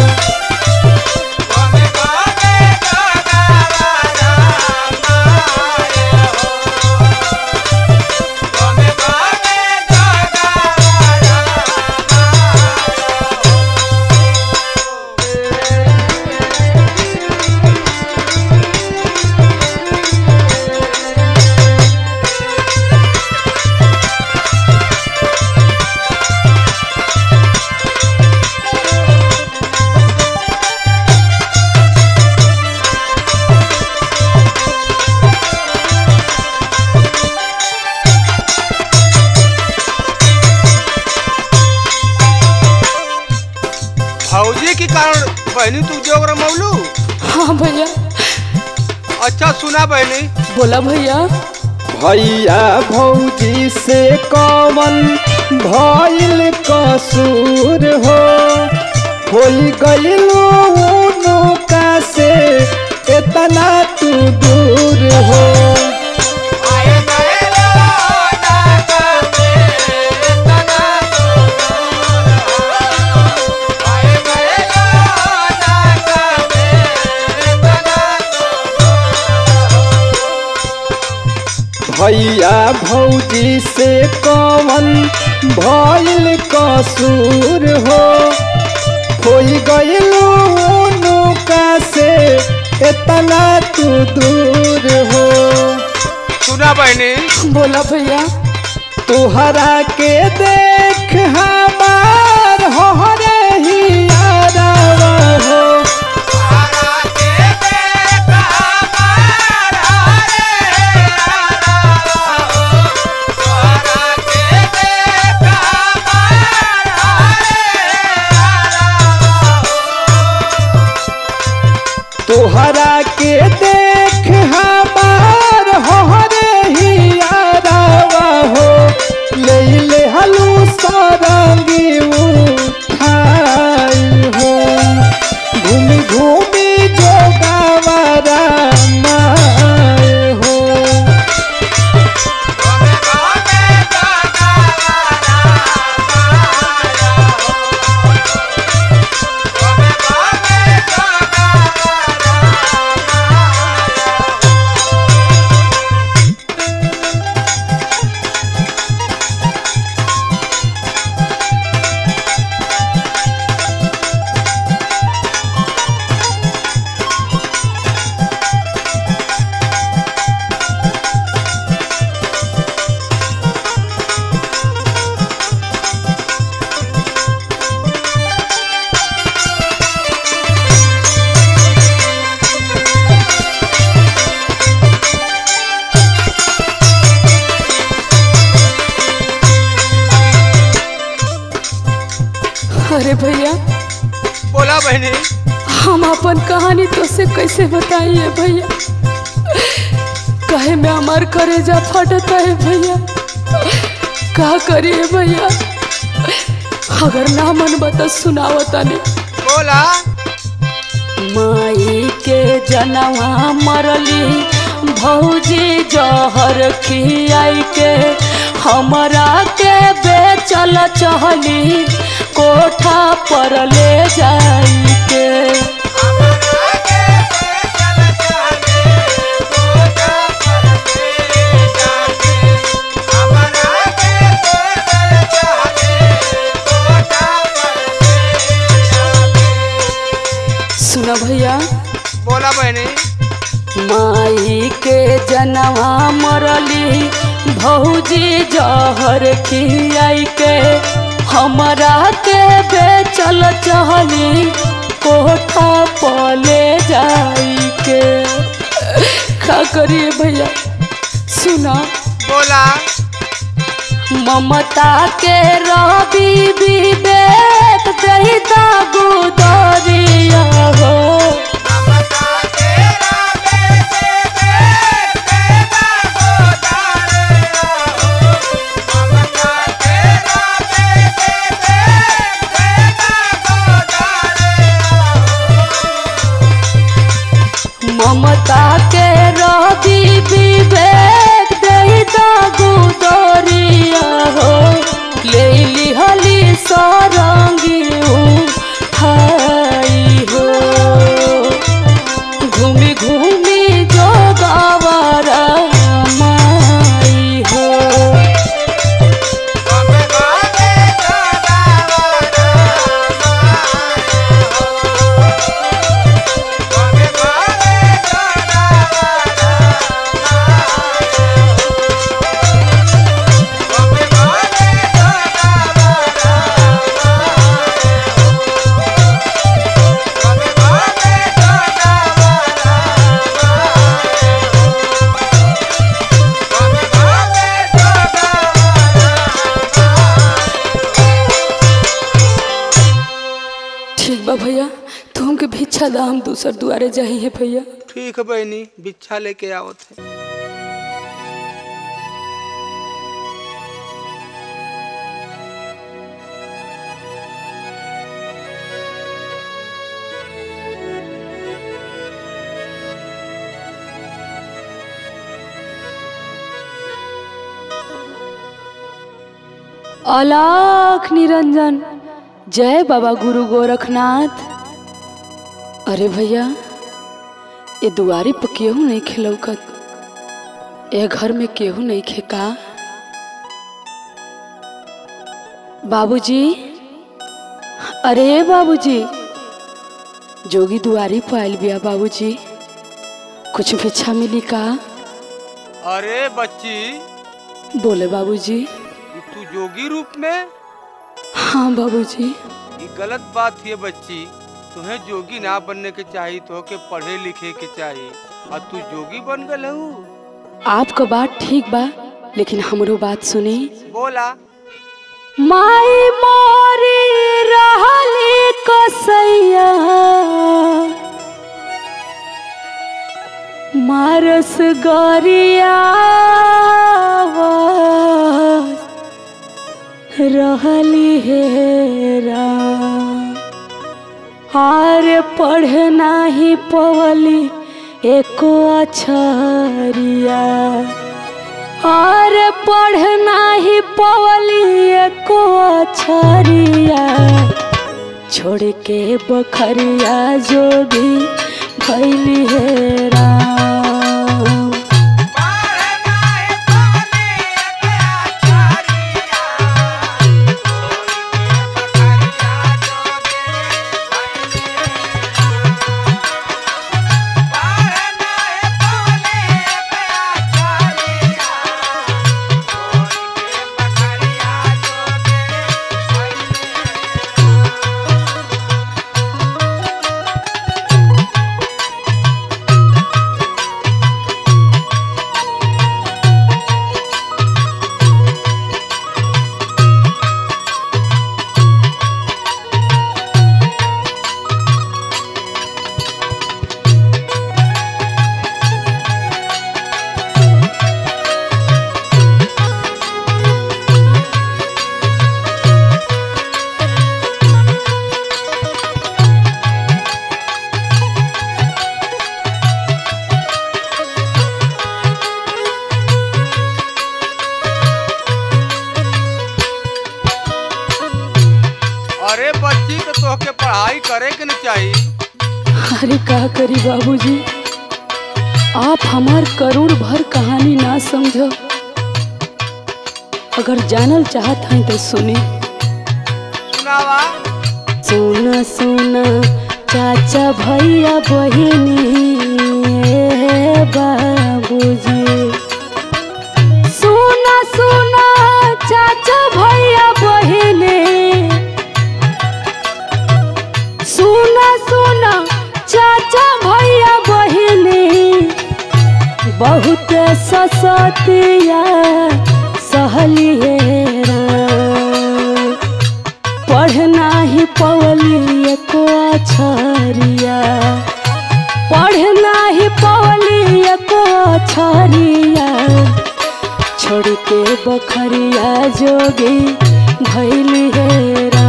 [SPEAKER 2] फौजी के कारण बहनी तू जोग रमौलू
[SPEAKER 1] हाँ भैया
[SPEAKER 2] अच्छा सुना बहनी
[SPEAKER 1] बोला भैया
[SPEAKER 5] भैया भौजी से कवन भइल कसूर हो होई गइलू उनुका से इतना तू दूर हो भैया भौजी से कवन भइल कसूर हो होई गइलू उनुका से इतना तू दूर हो
[SPEAKER 2] सुना बहनी
[SPEAKER 1] बोला भैया
[SPEAKER 5] तुहरा के देख हमार होरे ही यारवा हो तुहरा के देख हमार होरे ही यारवा हो ले ले हलू सरंगी उठाई हो घूमी घूमी जो गावारा माए हो
[SPEAKER 1] अरे भैया
[SPEAKER 2] बोला बहनी
[SPEAKER 1] हम अपन कहानी तो से कैसे बताइए भैया कहे में हमार करेजा फटता है भैया का करिए भैया अगर ना मन बता सुनावता नहीं
[SPEAKER 2] बोला
[SPEAKER 1] माई के जनवा मरली भौजी जहर खियाई के हमरा के बेचल चहली कोठा पर ले जाई के सुना भैया
[SPEAKER 2] बोला बहनी
[SPEAKER 1] माई के जनवा मरली भौजी जहर खियाई के हमरा के बेचल चहली कोठा पले जाई के का करिए भैया सुना
[SPEAKER 2] बोला
[SPEAKER 1] ममता के रवि विवेक दही दागू दरिया हो ममता के रवि विवेक दही दागू दरिया हो ले लिहली सरंगी उठाई हो घूमी घूमी जो गवारा माई हो ठीक बा भैया तू हमके भिक्षा दा हम दूसर दुआरे जाही है भैया
[SPEAKER 2] ठीक है बहनी बिच्छा लेके आओ थे
[SPEAKER 1] अलाख निरंजन जय बाबा गुरु गोरखनाथ अरे भैया ये दुआरी पर केहू नहीं खिलौकत ये घर में केहू नहीं खेका बाबूजी अरे बाबूजी जोगी दुआरी पर आयल बिया बाबूजी कुछ भिक्षा मिली का
[SPEAKER 2] अरे बच्ची
[SPEAKER 1] बोले बाबूजी
[SPEAKER 2] ये तू जोगी रूप में
[SPEAKER 1] हाँ बाबूजी
[SPEAKER 2] ये गलत बात है बच्ची तुम्हें जोगी ना बनने के चाहिए तो के पढ़े लिखे के चाहिए और तू जोगी बन गल हूँ
[SPEAKER 1] आपका बात ठीक बा लेकिन हमरो बात सुनी
[SPEAKER 2] बोला
[SPEAKER 1] माई मोरी रहली कसैया मारस गरिया रहली हेरा हार पढ़ नाही पवली एको अछरिया और पढ़ नाही पवली एको अछरिया छोड़ के बखरिया जोगी भैली हे राम
[SPEAKER 2] अरे बच्ची तो तोहके पढ़ाई करे के न चाहिए
[SPEAKER 1] अरे का करी बाबूजी आप हमार करोड़ भर कहानी ना समझो अगर जानल चाहत हैं तो सुनी
[SPEAKER 2] सुनावा
[SPEAKER 1] सुना सुना चाचा भैया बहिनी ए बाबूजी सुना सुना चाचा भैया बहिनी सुना सुना चाचा भैया बहिनी बहुत ससतिया सहली हेरा पढ़ना ही पवली को छरिया पढ़ना ही पवली को छरिया छोड़ के बखरिया जोगी भैली हेरा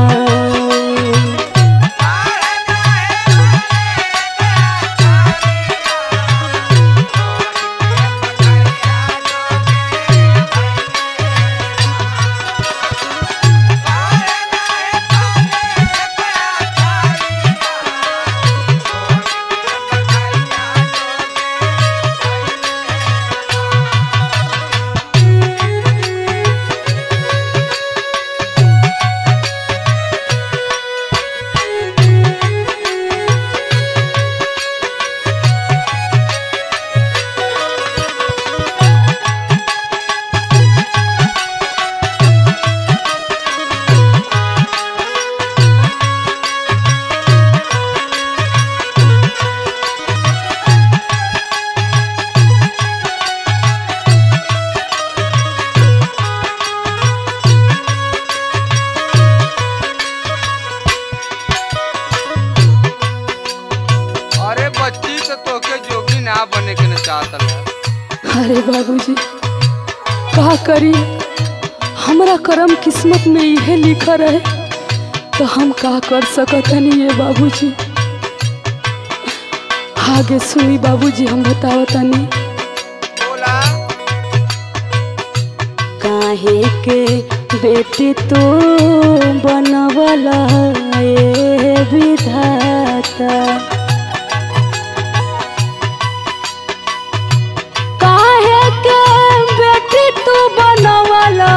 [SPEAKER 2] अरे बच्ची तो तोके जोगी ना बने के न चाहत है
[SPEAKER 1] अरे बाबूजी का करी हमरा करम किस्मत में इहे लिखा रहे तो हम का कर सकतनी ये बाबूजी आगे सुनी बाबूजी हम बतावतनी
[SPEAKER 2] बोला
[SPEAKER 1] काहे के बेटी तू बनवला ए विधाता काहे के बेटी तू बनवला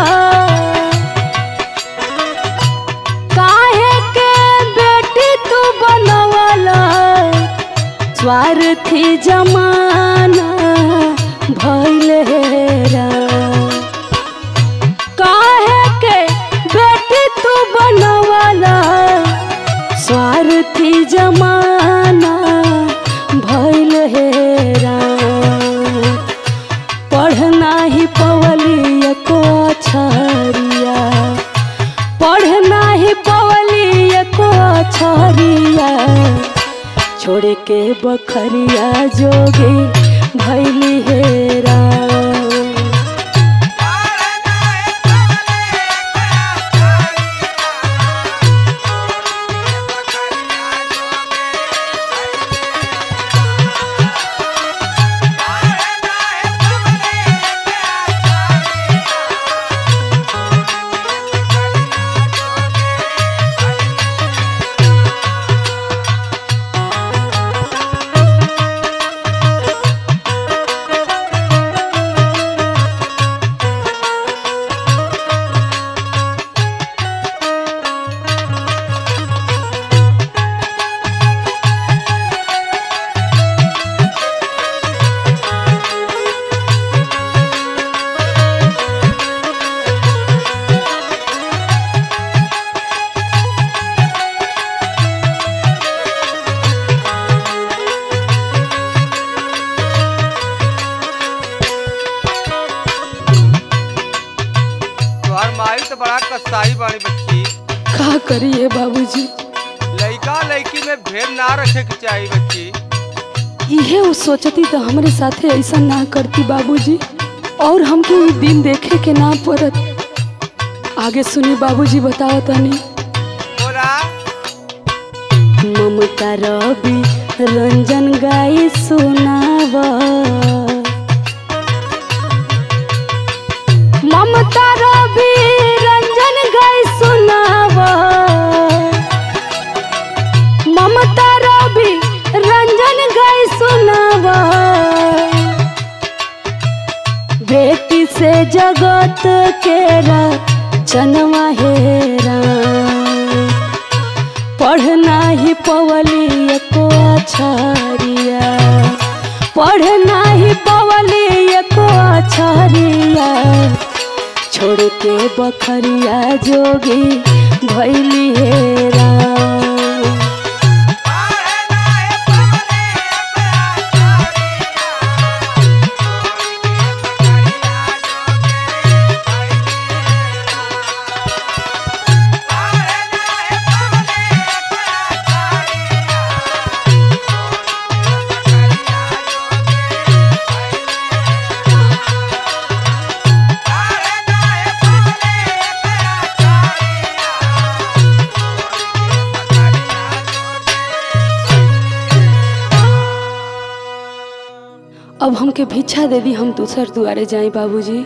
[SPEAKER 1] काहे के बेटी तू बनवला स्वार्थी जमाना भइल हेरा काहे के बेटी तू बनवला स्वार्थी जमाना भइल हेरा पढ़ना ही पवली को छरिया पढ़ना ही पवली को छरिया छोड़ के बखरिया जोगी भैली हेरा
[SPEAKER 2] तोहर माई तो बड़ा कसाई बानी बच्ची
[SPEAKER 1] का करिए बाबूजी
[SPEAKER 2] लइका लइकी में भेद ना रखे के चाहिए बच्ची
[SPEAKER 1] इहे वो सोचती तो हमरे साथे ऐसा ना करती बाबूजी और हमके ई दिन देखे के ना पड़त आगे सुनी बाबूजी बताओ तनी
[SPEAKER 2] बोला
[SPEAKER 1] ममता रवि रंजन गाई सुनावा ममता रवि रंजन गाई सुनावा ममता रवि रंजन गाई सुनावा बेटी से जगत के रचनवा हेरा पढ़ना ही पवली को छरिया पढ़ना ही पवली को छरिया छोड़ के बखरिया जोगी भैली हेरा अब हमके भिक्षा दे दी हम दूसर दुआरे जाई बाबूजी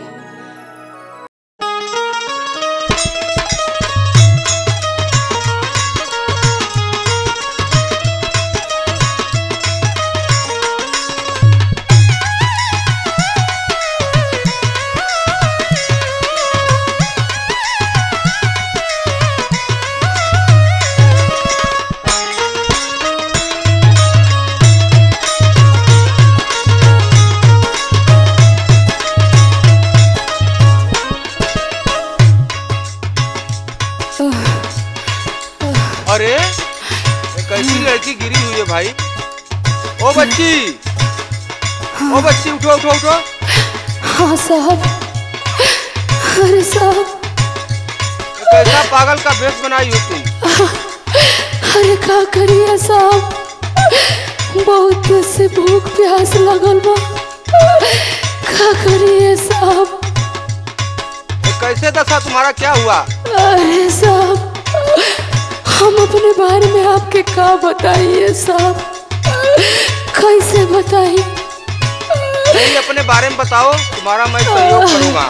[SPEAKER 2] अरे ये कैसी लड़की गिरी हुई है भाई ओ बच्ची ओ बच्ची उठो उठो उठो
[SPEAKER 1] हाँ साहब अरे साहब
[SPEAKER 2] ये कैसा पागल का भेष बनाई हो तुम
[SPEAKER 1] अरे का करिए साहब बहुत से भूख प्यास लगल बा का करिए साहब
[SPEAKER 2] ये कैसे दशा तुम्हारा क्या हुआ
[SPEAKER 1] अरे साहब हम अपने बारे में आपके का बताइए साहब कैसे बताइए
[SPEAKER 2] नहीं अपने बारे में बताओ तुम्हारा मैं सहयोग करूंगा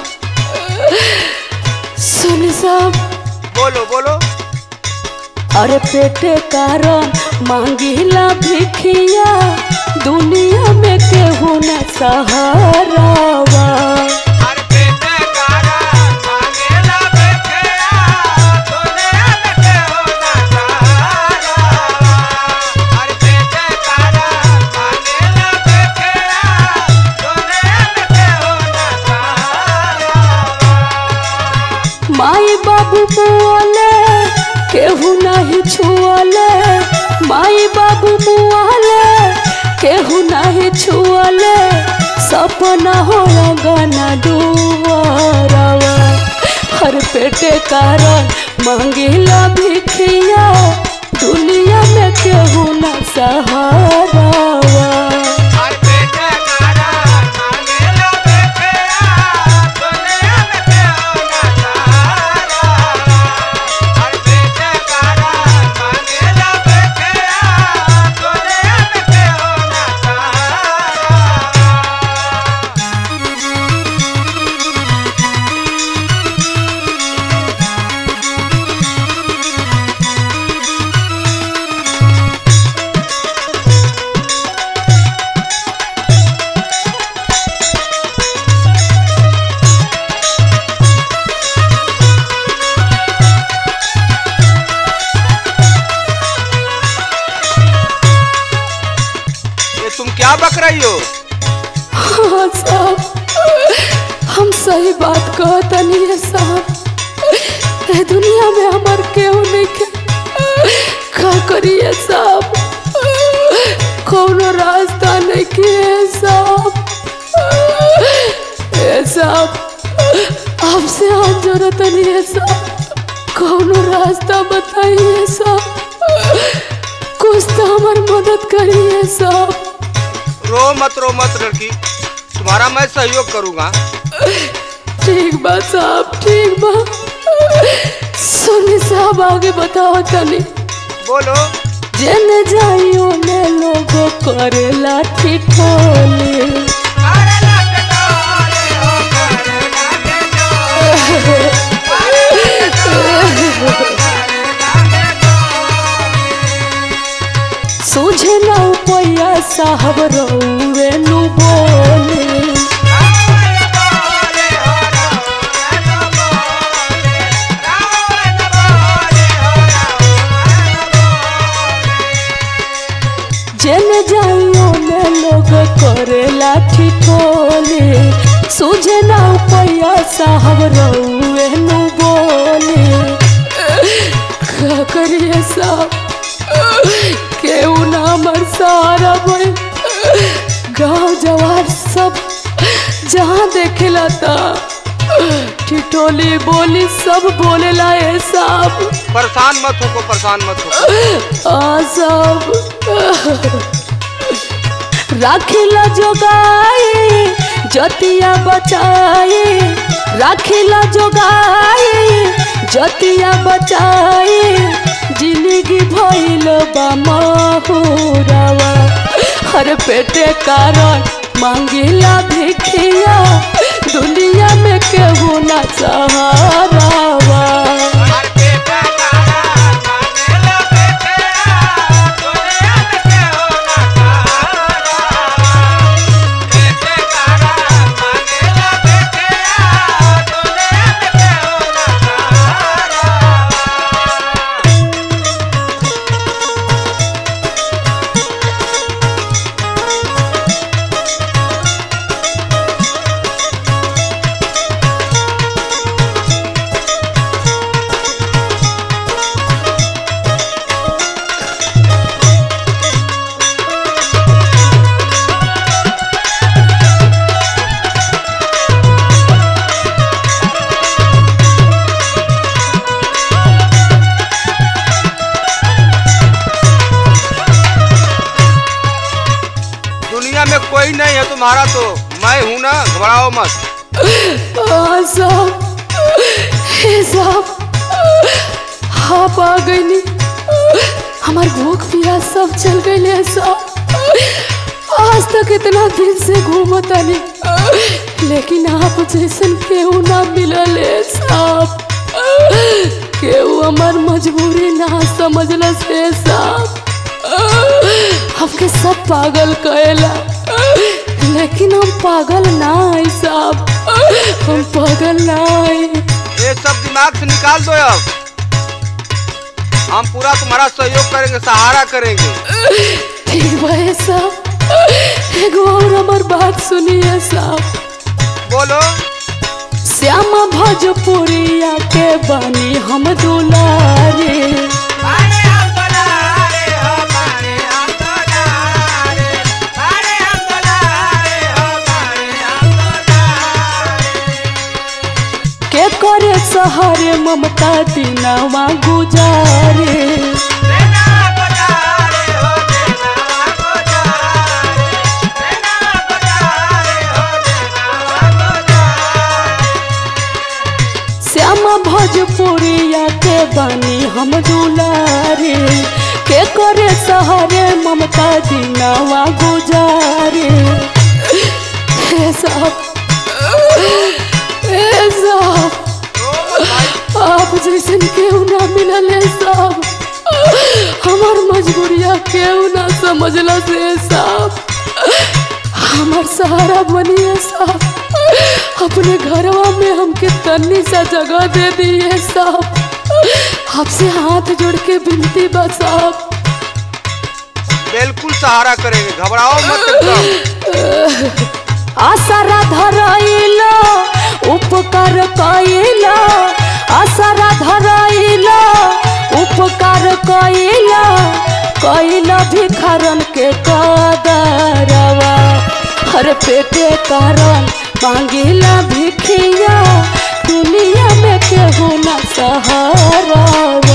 [SPEAKER 1] सुन साहब
[SPEAKER 2] बोलो बोलो
[SPEAKER 1] अरे पेटे कारण मांगिला भिखिया दुनिया में केहू न सहारावा
[SPEAKER 2] अरे बेटे कारा मांगेला बेटिया दुनिया में केहू ना सहारा अरे बेटे कारा मांगेला बेटिया दुनिया में केहू ना सहारा
[SPEAKER 1] माई बाबू मुआले केहू नहीं छुआले माई बाबू मुआले केहू नहीं छुआले सपना हो गाना डुआरवा हर पेटे कारण मांगिला भिखिया दुनिया में केहू न सहारावा
[SPEAKER 2] अरे बेटे कारा मांगेला बेटिया दुनिया में केहू ना सहारा अरे बेटे कारा मांगेला बेटिया दुनिया में केहू ना सहारा ये तुम क्या बक रही हो
[SPEAKER 1] हाँ साहब हम सही बात कहतनी है साहब ए दुनिया में हमार केहू नहीं के का करिए साहब कोनो रास्ता नहीं के साहब ए साहब आपसे हाथ जरूरत नहीं है साहब कोनो रास्ता बताइए साहब कुछ तो हमार मदद करिए साहब
[SPEAKER 2] रो मत रो मत लड़की तुम्हारा मैं सहयोग करूंगा
[SPEAKER 1] ठीक बा साहब ठीक बा सुनी साहब आगे बताओ तनी
[SPEAKER 2] बोलो
[SPEAKER 1] जेने जाइयो ने लोगो करेला ठिठोली सूझे ना पैया साहब रउवे नु बोली जेने जाइयो ने लोग करेला ठिठोली सूझे ना पैया साहब रउवे नु बोली का करिए साहब केहू ना हमर सहारा बन गाँव जवार सब जहाँ देखेला ता ठिठोली बोली सब बोलेला ए साहब
[SPEAKER 2] परेशान मत हो परेशान मत हो
[SPEAKER 1] आ सब राखिला जोगाई जतिया बचाई राखिला जोगाई जतिया बचाई जिंदगी भइल बा महुरावा हर पेटे कारण मांगेला भिखिया दुनिया में केहू ना सहारावा
[SPEAKER 2] दुनिया में कोई नहीं है तुम्हारा तो मैं हूं ना घबराओ मत
[SPEAKER 1] हाँ साहब हे साहब आप आ गईली हमार भूख प्यास सब चल गई साहब आज तक इतना दिन से घूमतानी लेकिन आप जैसन केहू ना मिलल है साहब केहू हमार मजबूरी ना समझल से साहब हमके सब पागल कहेला लेकिन हम पागल ना है साहब हम पागल ना है
[SPEAKER 2] ये सब दिमाग से निकाल दो अब हम पूरा तुम्हारा सहयोग करेंगे सहारा करेंगे
[SPEAKER 1] ठीक भाई साहब एगो और हमार बात सुनिए साहब
[SPEAKER 2] बोलो
[SPEAKER 1] श्यामा भोजपुरिया के बनी हम दुलारे के करे सहारे ममता दिनवा गुजारे श्यामा भोजपुरिया के बनी हम दुलारे के करे सहारे ममता दिनवा गुजारे हे साहब हे साहब आप जैसन केहू ना मिलल है साहब हमार मजबूरिया केहू ना समझला से साहब हमार सहारा बनिए साहब अपने घरवा में हमके तन्नी सा जगह दे दिए साहब आपसे हाथ जोड़ के विनती बा साहब
[SPEAKER 2] बिल्कुल सहारा करेंगे घबराओ मत एकदम
[SPEAKER 1] आसरा धराइला उपकार कइला आसरा धराइला उपकार कइला कइला भिखारन के कदरवा हर पेटे कारण मांगिला भिखिया दुनिया में केहू ना सहारावा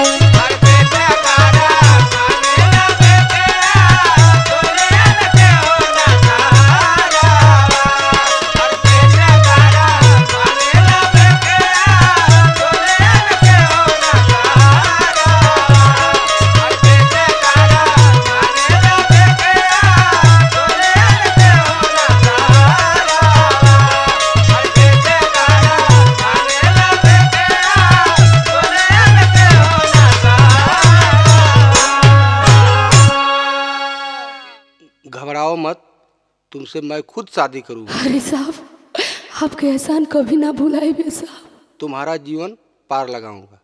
[SPEAKER 2] घबराओ मत तुमसे मैं खुद शादी करूंगा
[SPEAKER 1] अरे साहब आपके एहसान कभी ना भुलाइबे साहब
[SPEAKER 2] तुम्हारा जीवन पार लगाऊंगा